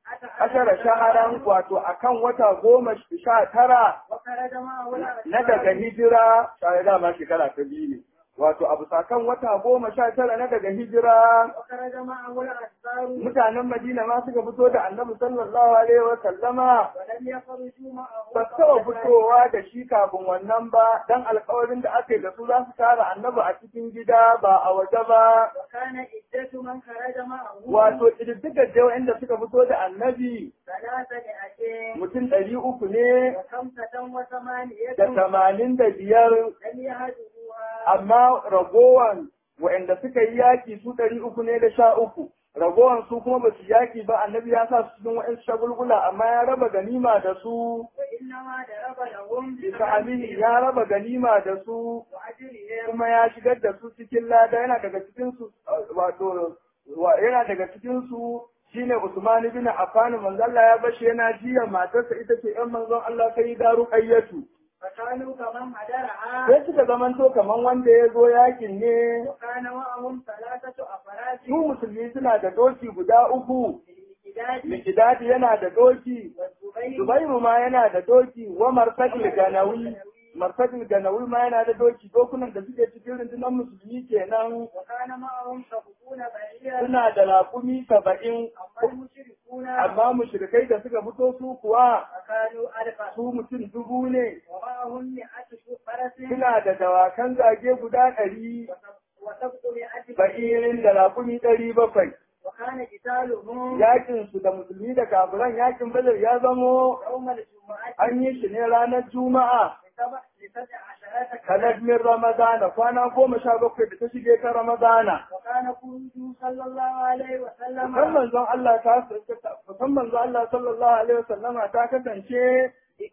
ashara shaharan wato akan wata goma sha tara
وخرج معه
na daga hijira tare da ma shekara ta biyu ne wato abu sakan wata goma sha tara na daga hijira
وخرج معه الأنصار
mutanen madina ma suka fito da annabi sallallahu alaihi wa sallama
ولم يخرجوا معه
ba su taɓa fitowa da shi kafin wannan ba dan alkawarin da aka yi da su za su tara annabi a cikin gida ba a waje ba
وكان عدة من خرج معه
wato ƙididdigar da inda suka fito da annabi
ثلاثة مئتين
mutum ɗari uku ne
وخمسة وثمانية
da tamanin da biyar
لم يهدوها
amma ragowan waɗanda suka yi yaƙi su ɗari uku ne da sha uku ragowan su kuma ba su yaƙi ba annabi ya sa su cikin waɗansu shagulgula amma ya raba ganima da su
وإنما ضرب لهم
bisa amini ya raba ganima da su
وأجرهم
kuma ya shigar da su cikin lada yana daga cikin su wato wa- yana daga cikin su shine Usman ibn Affan manzo Allah ya bashi yana jiya matarsa ita ce ƴan manzon Allah sai da ruqayyatu
فكانوا كمن هدرها
sai suka zamanto kaman wanda ya zo yakin ne
وكان معهم ثلاثة أفراد
su musulmi suna da doki guda uku
بالمكداد
Mikidadi yana da doki
والزبير
Zubairu ma yana da doki wa Marsadil Ganawi Marsadil Ganawi ma yana da doki dokunan da suke cikin rundunar musulmi kenan
وكان معهم سبعون بعيرا
suna da raƙumi saba'in
أما المشركون
amma mushrikai da suka fito su kuwa
فكانوا ألفا
su mutum dubu ne
ومعهم مئة فرس
suna da dawakan zage guda ɗari
وسبعمائة
ba'irin da raƙumi ɗari bakwai
وكان قتالهم
yakin su da musulmi da kafiran yakin badar ya zamo
يوم الجمعة
an yi shi ne ranar juma'a
لسبع لسبع عشرة
kanar min ramadana kwana goma sha bakwai da ta shige ta ramadana
وكان خروجه صلى الله عليه وسلم
kan manzon Allah ta kan manzon Allah sallallahu alaihi wasallama ta kasance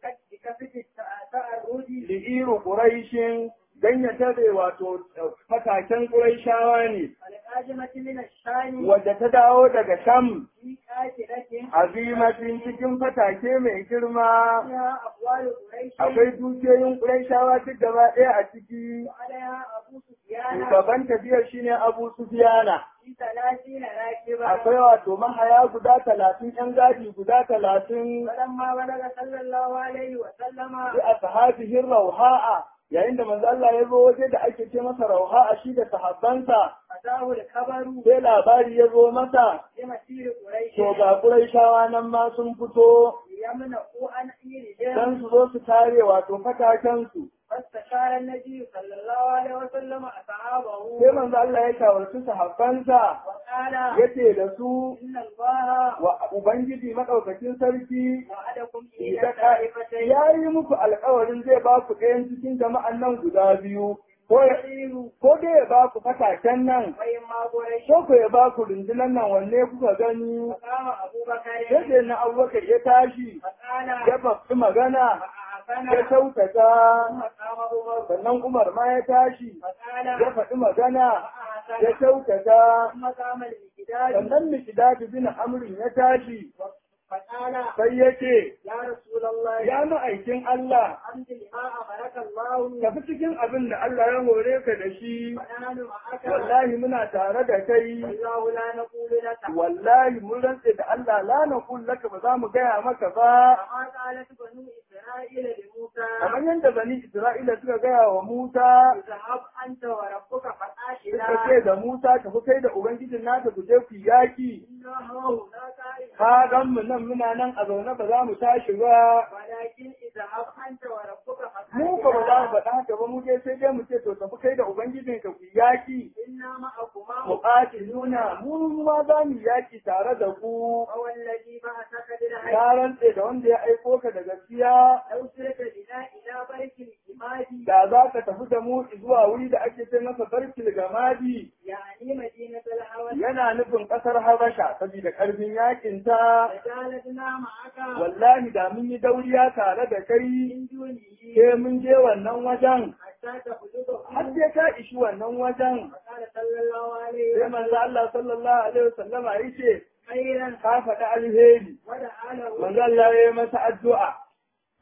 بكفة التعرض
li'iru quraishin dan ya tare wato fataken quraishawa ne
القادمة من الشام
wadda ta dawo daga sham
في قاتلة
azimatin cikin fatake mai girma
فيها أقوال قريش
akwai dukiyoyin quraishawa duk gaba ɗaya a ciki
وعليها أبو سفيان
shugaban tafiyar shine abu sufiyana
في ثلاثين راكبا
akwai wato mahaya guda talatin yan gadi guda talatin
فلما بلغ صلى الله عليه وسلم
bi ashabihin rauha'a yayin da manzo Allah ya zo waje da ake ce masa rauha'a shi da sahabbansa
أتاه الخبر
sai labari ya zo masa
بمسير قريش
to ga Qurayshawa nan ma sun fito
ليمنعوا عن إيرهم
dan su zo su tare wato fataken su
فاستشار النبي صلى الله عليه وسلم أصحابه
sai manzo Allah ya shawarci sahabbansa
وقال
yace da su
إن الله
wa ubangiji madaukakin sarki
وعدكم
da
إلى
ka-
طائفتين
ya yi muku alkawarin zai ba ku ɗayan cikin jama'an nan guda biyu ko ya ko dai ya ba ku fataken nan
وإما قريش
ko ku ya ba ku rundunan nan wanne kuka gani
فقام أبو بكر
yadda na abubakar ya tashi
فقال
ya fafi magana
فأعفنا
ya kyautata
ثم قام عمر
sannan umar ma ya tashi
فقال
ya faɗi magana ya
فأعفنا
kyautata
ثم قام المكداد
sannan mikidadu bin amrin ya tashi
فقال
sai ya ce
يا رسول الله
ya ma'aikin Allah
أنت لما أمرك الله
tafi cikin abin da Allah ya hore ka da shi
ونحن معك
wallahi muna tare da kai
والله لا نقول لك
wallahi mun rantse da Allah la naqul laka ba za mu gaya maka ba
كما قالت بنو إسرائيل لموسى
kamar yadda bani Isra'ila suka gaya wa Musa
اذهب أنت وربك
suka
فقاتلا
ce da Musa tafi kai da ubangijin naka ku je ku yi yaki
إنا هنا قائلون
ka gan mu nan muna nan a zaune ba za mu tashi ba
ولكن اذهب أنت وربك
mu ba ba za mu
فقاتلا
faɗa haka ba mu je sai dai mu ce to tafi kai da ubangijin ka ku yi yaki
إنا معكما
muqatiluna mu ma za mu yi yaki tare da ku
وهو الذي بعثك بالحق
ya rantse da wanda ya aiko ka da gaskiya
لو سرت بنا إلى برك الإماد
da za ka tafi da mu zuwa wuri da ake ce masa barkil gamadi
يعني مدينة الهوى
yana nufin ƙasar habasha saboda ƙarfin yakin ta
فجالدنا معك
wallahi da mun yi dauriya tare da kai
من دونه
sai mun je wannan wajen
حتى تبلغه
har sai ka ishi wannan wajen
فقال صلى الله عليه
sai manzo Allah sallallahu alaihi wasallama yace
خيرا
ka faɗi alheri
ودعا له
manzo Allah ya yi masa addu'a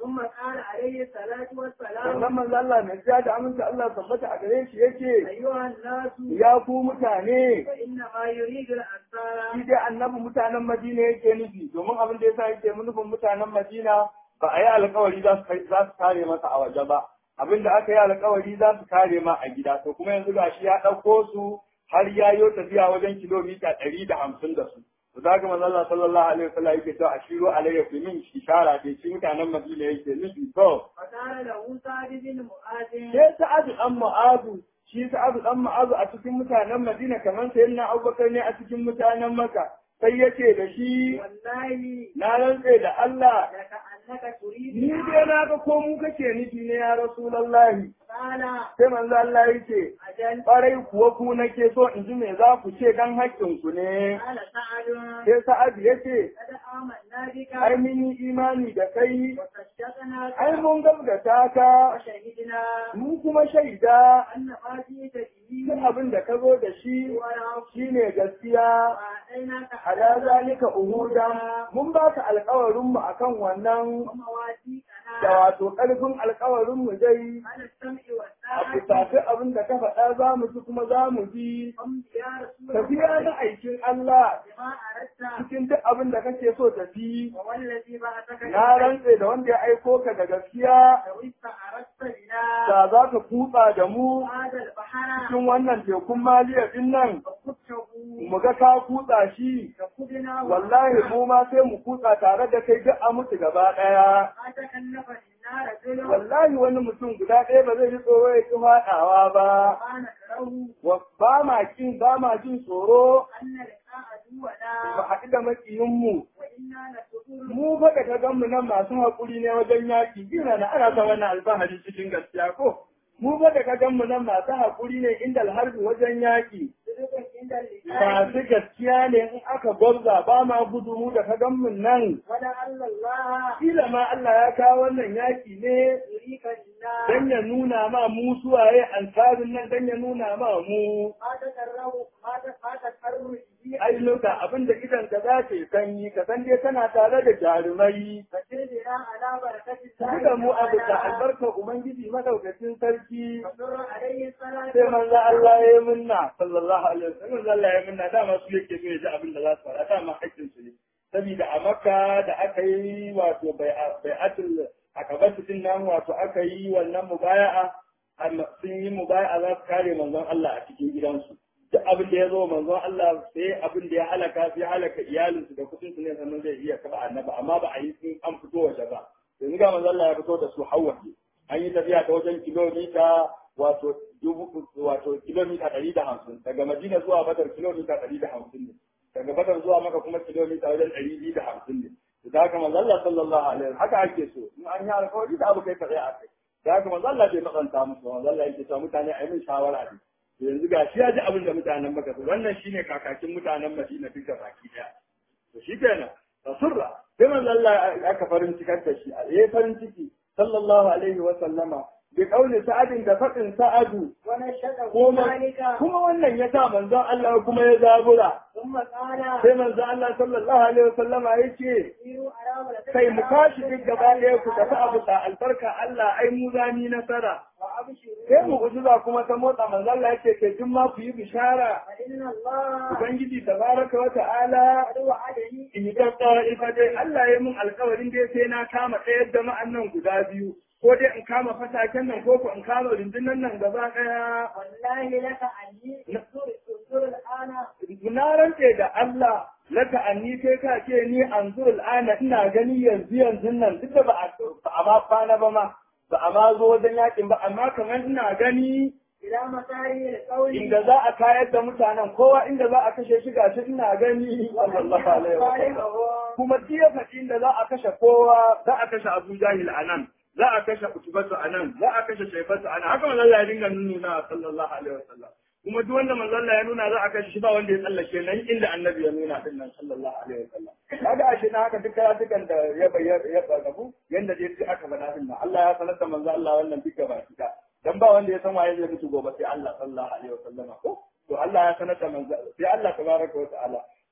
ثم قال عليه الصلاة والسلام
sannan manzo Allah mai jiya da aminta Allah tabbata a gare shi yake
أيها الناس
ya ku mutane
فإنما يريد الأنصار
shi dai annabi mutanen Madina yake nufi domin abin da yasa yake nufin mutanen Madina ba a yi alkawari za su kai- za su kare masa a waje ba abin da aka yi alkawari za su kare ma a gida to kuma yanzu gashi ya ɗauko su har ya yi tafiya wajen kilomita ɗari da hamsin da su to za ka manzo Allah sallallahu alaihi wasallam yake cewa ashiru alayya fi min ishara dai shi mutanen Madina yake nufi to
فقال له سعد بن معاذ
sai Sa'adu dan Mu'azu shi Sa'adu dan Mu'azu a cikin mutanen Madina kamar sayyidina Abubakar ne a cikin mutanen Makka sai yace da shi
والله
na rantse da Allah
لكأنك تريد
ni dai na ga ko mu kake nufi ne ya Rasulullahi
قال
sai manzo Allah yace
أجل
barai kuwa ku nake so in ji me za ku ce dan haƙƙin ku ne
قال سعد
sai Sa'adu yace
قد آمنا بك
ai mun yi imani da kai
وصدقناك
ai mun gaskata ka
وشهدنا
mun kuma shaida
أن ما جئت به
duk abin da ka zo da shi
هو الحق
shine gaskiya
وأعطيناك
ala zalika uhuda mun baka alƙawarin mu akan wannan
ومواثيقنا
da wato ƙarfin alƙawarin mu dai
على السمع
a
والطاعة
kusafi abin da ka faɗa za mu ci kuma za mu bi
قم يا رسول
tafiya
الله
na aikin Allah
بما أردت
cikin duk abin da kake so tafi
ووالذي بعثك
na rantse da wanda ya aiko ka da gaskiya
لو استعرضت بنا
da za ka kutsa da mu
هذا البحر
cikin wannan tekun maliya din nan
فقدته
mu ga ka kutsa shi
فقدنا
wallahi mu ma sai mu kutsa tare da kai duk a mutu gaba ɗaya
ما تكلف النار رجل
wallahi wani mutum guda ɗaya ba zai ji tsoro ya ki faɗawa ba
ما نكره
Wa- ba ma kin ba ma jin tsoro
أن لقاء
ba
عدونا
haɗu da makiyinmu
وإنا لصدور
mu fa da ka gan mu nan masu haƙuri ne wajen yaƙi ina na ana ta wannan alfahari cikin gaskiya ko mu fa da ka gan mu nan masu haƙuri ne inda alharbi wajen yaƙi
صدق عند اللقاء
masu gaskiya ne in aka gwabza ba ma gudu mu da ka gan mu nan
ولعل الله
kila ma Allah ya kawo wannan yaƙi ne
يريك النار
dan ya nuna ma mu suwaye ansarin nan dan ya nuna ma mu
ما تقرب ما ت- ما تقرب به
ai loka abinda idan ka za ta yi sanyi ka san dai kana tare da jarumai
فسرنا على بركة
ku
الله
da mu abu da
تعالى.
albarkar ubangiji madaukakin sarki
فسر عليه الصلاة
sai manzo Allah ya yi minna sallallahu alaihi wasallam manzo Allah ya yi minna dama su yake so ya ji abin da za su fara dama hakkin su ne saboda a Makka da aka yi wato bai'atul akabatu din nan wato aka yi wannan mubaya'a amma sun yi mubaya'a za su kare manzon Allah a cikin gidansu duk abin da ya zo manzon Allah sai abin da ya halaka sai halaka iyalinsu da kudin su ne sannan zai iya kaba annabi amma ba a yi sun an fito waje ba yanzu ga manzon Allah ya fito da su hawa an yi tafiya ta wajen kilomita wato dubu wato kilomita ɗari da hamsin daga Madina zuwa Badar kilomita ɗari da hamsin ne daga Badar zuwa Maka kuma kilomita wajen ɗari biyu da hamsin ne da haka manzo Allah sallallahu alaihi wasallam haka ake so in an yi alƙawari da abu kai ka tsaya a kai da haka manzo Allah bai matsanta musu manzo Allah yake cewa mutane a yi min shawara ne to yanzu ga shi ya ji abin da mutanen Makka su wannan shine kakakin mutanen Madina duk da baki daya to shi kenan rasulra sai manzo Allah aka farin cikar da shi a yayi farin ciki sallallahu alaihi wa sallama bi kauli sa'adin da faɗin sa'adu
ونشهد
kuma
ذلك
kuma wannan ya sa manzon Allah kuma ya zabura
ثم قال
sai manzon Allah sallallahu alaihi wa sallama yace
سيروا على بركة
kai mu
الله
tashi duk gaba ɗaya ku tafi abu da albarka Allah ai mu zani nasara
وأبشروا
sai mu ujiza kuma ta motsa manzon Allah yake kai duk ma ku yi bishara
فإن الله
ubangiji tabaraka wa ta'ala
قد وعدني
in yi gaggawa ita dai Allah ya mun alkawarin dai sai na kama ɗaya jama'an nan guda biyu ko dai in kama fataken nan ko ko in kama rundunan nan gaba ɗaya
والله لك أني انظر انظر الآن
na rantse da Allah laka anni kai ka ce ni anzur al'ana ina gani yanzu yanzu nan duk da ba a ba a ma kwana ba ma ba a ma zo wajen yakin ba amma kamar ina gani
إلى مساري القول
inda za a kayar da mutanen kowa inda za a kashe shi gashi ina gani sallallahu alaihi wa sallam kuma jiya faɗi inda za a kashe kowa za a kashe Abu Jahil a nan za a kashe Utubatu a nan za a kashe Shaibatu a nan haka manzon Allah ya dinga nuna sallallahu alaihi wasallam kuma duk wanda manzon Allah ya nuna za a kashe shi ba wanda ya tsallake nan inda annabi ya nuna din nan sallallahu alaihi wasallam kaga ashe na haka duk karatukan da ya bayyana ya bagabu yanda dai duk aka faɗa din nan Allah ya sanar da manzon Allah wannan duk gaba kida dan ba wanda ya san waye zai mutu gobe sai Allah sallallahu alaihi wasallam ko to Allah ya sanar da manzon sai Allah tabaraka wa ta'ala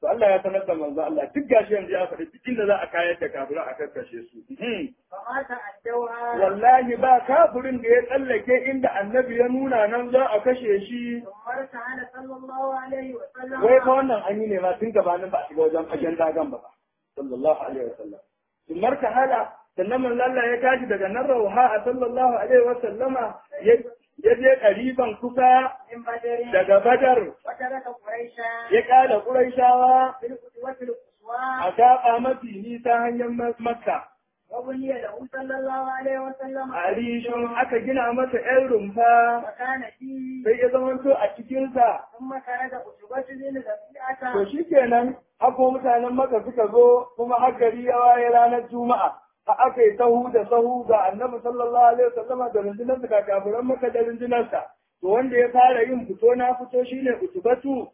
to Allah ya sanar da manzo Allah duk gashi yanzu ya faɗi duk inda za a kayar da kafirai a karkashe su
فما تعدوها
wallahi ba kafirin da ya tsallake inda annabi ya nuna nan za a kashe shi
ثم ارتحل صلى الله عليه وسلم
wai fa wannan an yi ne ma tun gabanin ba a shiga wajen fagen dagan ba sallallahu alaihi wasallam sun marka hala sannan manzo Allah ya tashi daga nan rauha a sallallahu alaihi wasallama ya ya je ƙariban kusa
من بدر
daga badar
وترك قريشا
ya ƙara ƙuraishawa
بالقدوة القصوى
a gaɓa mafi nisa hanyar makka
وبني له صلى الله عليه وسلم
a rishon aka gina masa ‘yan rumfa
وكان فيه
sai ya zamanto a cikinsa
ثم خرج أتبة بن
to
ربيعة
shi kenan hako mutanen maka suka zo kuma har gari ya waye ranar juma'a a aka yi sahu da sahu ga annabi sallallahu alaihi wasallama da rundunar da kafiran maka da rundunarsa to wanda ya fara yin fito na fito shine utubatu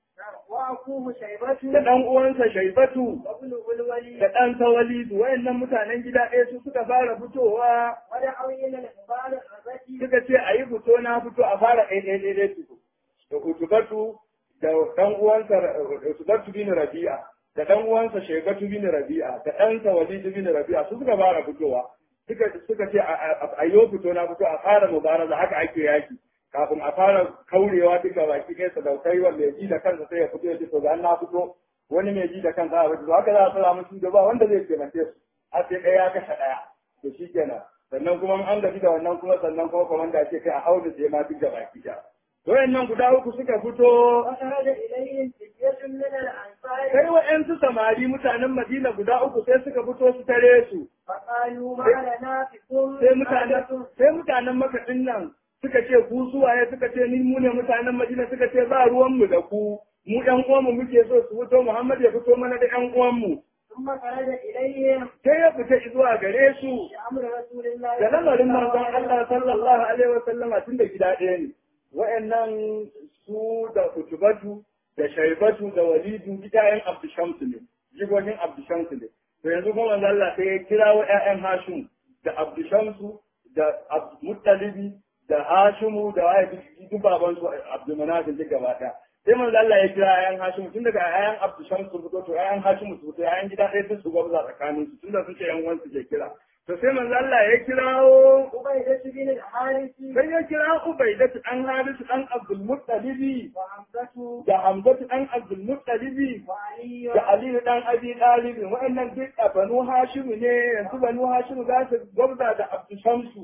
وأخوه شيبة
da dan uwansa shaibatu
وابنه الوليد
da ɗansa walidu wayannan mutanen gida ɗaya su suka fara fitowa
ودعوا إلى المبالغة
suka ce a yi fito na fito a fara ɗaya ɗaya ɗaya ɗaya tuku da utubatu da ɗan uwansa utubatu bin rabi'a da ɗan uwansa shaibatu bin rabi'a da ɗansa walidu bin rabi'a su suka fara fitowa suka suka ce a- a a yi fito na fito a fara mubaraza haka ake yaki kafin a fara kaurewa duka baki ɗaya sadaukai wanda ya ji da kansa sai ya fito ya ce to ga na fito wani mai ji da kansa a fito haka za a tsara musu da ba wanda zai taimake su har sai ɗaya ya kashe ɗaya to shi kenan sannan kuma an gaji da wannan kuma sannan kuma komanda ce kai a aure sai ma duk da baki ɗaya to wayannan guda uku suka fito
وخرج إليهم فتية من الأنصار
sai wa'yansu samari mutanen Madina guda uku sai suka fito su tare su
فقالوا ما لنا بكم
sai mutanen
عادة
sai mutanen makaɗin nan suka ce ku suwaye suka ce ni mu ne mutanen Madina suka ce ba ruwan mu da ku mu ɗan uwanmu muke so su fito Muhammad ya fito mana da ɗan uwanmu
ثم خرج إليهم
sai ya fita zuwa gare su
بأمر رسول الله
da lamarin manzon
عليه
Allah sallallahu alaihi wasallama tun da gida ɗaya ne wa'annan su da kutubatu da shaibatu da walidu gidayen abdushamsu ne jigogin abdushamsu ne to yanzu kuma manzon Allah sai ya kira wa ƴaƴan hashim da abdushamsu da muttalibi da hashimu da waye duk baban su abdulmanafin duk gaba ɗaya sai manzo Allah ya kira ƴaƴan hashimu tun daga ƴaƴan abdusham su fito to ƴaƴan hashimu su fito ƴaƴan gida ɗaya duk su gwabza tsakanin su tunda sun ce ƴan uwansu ke kira to sai manzo Allah ya kirawo
عبيدة بن الحارث
sai ya kira Ubaidatu dan Harisu dan Abdul Muttalibi
وحمزة
da Hamzatu dan Abdul Muttalibi
وعلي
da Aliyu dan Abi Talib wa'annan duk a Banu Hashim ne yanzu Banu Hashim za su gwabza da Abdul Shamsu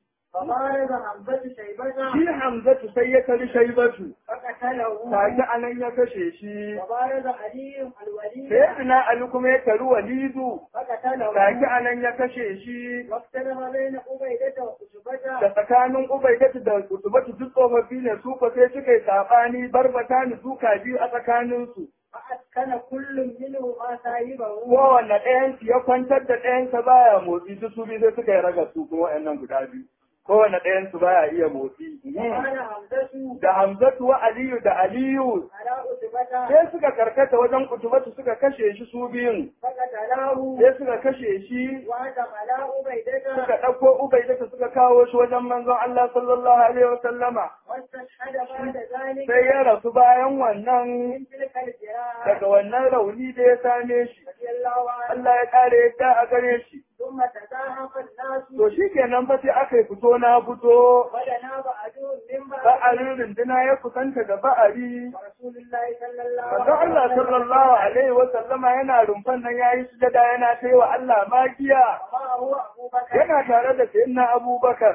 فبارز حمزة شيبة
shi Hamzatu sai ya kari Shaibatu
فقتله
take anan ya kashe shi
وبارز علي الوليد
sai ina Ali kuma ya kari Walidu
فقتله
take anan ya kashe shi
واختلف بين عبيدة
da
وعتبة
tsakanin Ubaidatu da Utubatu duk tsofaffi ne su fa sai suka yi sabani barbata ni duka biyu a tsakaninsu
فأسكن كل منهما صاحبه
kowanne ɗayansu ya kwantar da ɗayansa baya motsi duk su biyu sai suka yi raga su kuma wa'annan guda biyu kowanne ɗayansu baya iya motsi
وقال حمزة
da Hamzatu wa Aliyu da Aliyu
على عتبة
sai suka karkata wajen kutubatu suka kashe shi su biyun
فقتله
sai suka kashe shi
وهجم على عبيدة
suka ɗauko Ubaidata suka kawo shi wajen manzon Allah sallallahu alaihi wa sallama
واستشهد بعد ذلك
sai ya rasu bayan wannan
من تلك الجراحة
daga wannan rauni da ya same shi
رضي الله عنه
Allah ya kare yadda a gare shi
ثم تزاحف الناس
to shi kenan fa sai aka yi fito na fito
ودنا بعضهم من بعض
ba'arin runduna ya kusanta da ba'ari
ورسول الله صلى الله
Manzo Allah sallallahu alaihi wa sallama yana rumfan nan yayi sujada yana kai wa Allah magiya
ومعه أبو بكر
yana tare da sayyidina Abubakar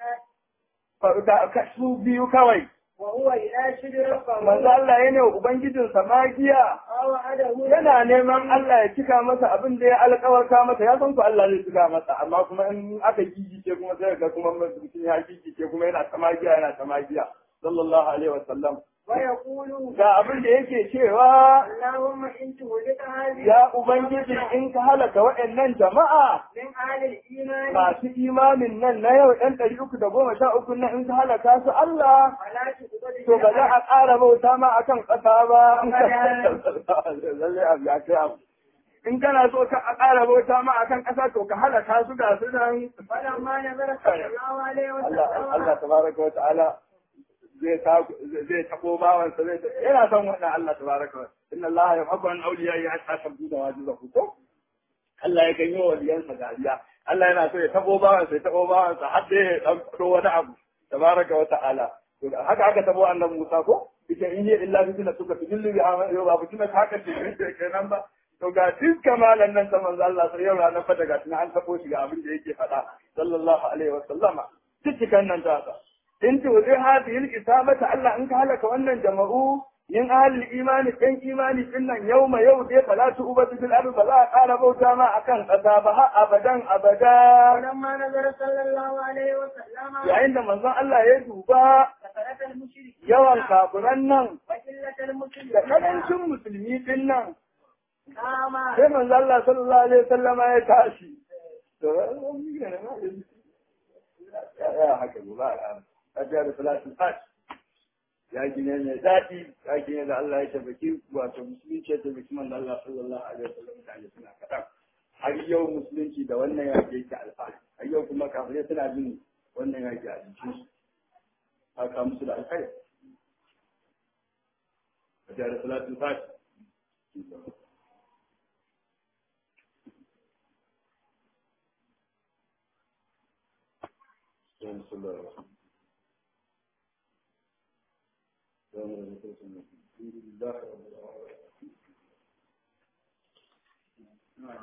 فقال
da ka- su biyu kawai
وهو يناشد ربه
manzo Allah yana wa ubangijinsa magiya
ووعده
yana neman Allah ya cika masa abin da ya alƙawarta masa ya san ku Allah zai cika masa amma kuma in aka gigice kuma sai ga kuma mutum ya gigice kuma yana ta magiya yana ta magiya sallallahu alaihi wa sallam
ويقول
ga abin da yake cewa
اللهم إن تهلك هذه
ya ubangiji in ka halaka waɗannan jama'a
من أهل الإيمان
masu imanin nan na yau ɗan ɗari uku da goma sha uku nan in ka halaka su Allah
فلا تقبل
to ba za a ƙara bauta ma akan ƙasa ba lalle abu ya kai abu in kana so ka a ƙara bauta ma akan ƙasa to ka halaka su ga su nan
فلما نزل صلى الله عليه
Allah Allah
وسلم
tabaraka wa ta'ala zai zai tabo bawansa zai yana son wannan Allah tabaraka wa inna Allah yuhibbu an awliya ya tasabbu da wajibahu ko Allah ya kan yi wa waliyansa dariya Allah yana so ya tabo bawansa ya tabo bawansa har da ya dan fito wani abu tabaraka wa ta'ala to haka aka tabo annabi Musa ko ita in hiya illa bi suka tujillu bi amal yau ba fitina haka ce kenan ba to ga duk kamalan nan ta manzo Allah sai yau ranar fata ga tunan an tabo shi ga abin da yake faɗa sallallahu alaihi wa sallama cikin nan ta sa in tu zai hadhihi al-isabata Allah in ka halaka wannan jama'u yin ahli imani ɗan imani din nan yau ma yau dai fala tu ubatu bil ardi ba za a ƙara bauta ma akan ƙasa ba har abadan abada
ولما نزل صلى الله عليه وسلم
yayin da manzon Allah ya duba
كثرة المشركين
yawan kafiran nan
وقلة
da
المسلمين
karancin musulmi din nan
قام
sai manzo Allah sallallahu alaihi wasallama ya tashi to ya haka ba a ta da salatul fat ya gine ne daɗi ya gine da Allah ya tabbaki wato musulunci ya tabbaki manzo Allah sallallahu alaihi wasallam da ya suna kaɗan har yau musulunci da wannan ya ke yake alfahari har yau kuma kafirai suna jin wannan ya ke a jikin su haka musu da alkhairi a ta da salatul fat بسم الله الرحمن الرحيم الحمد لله رب العالمين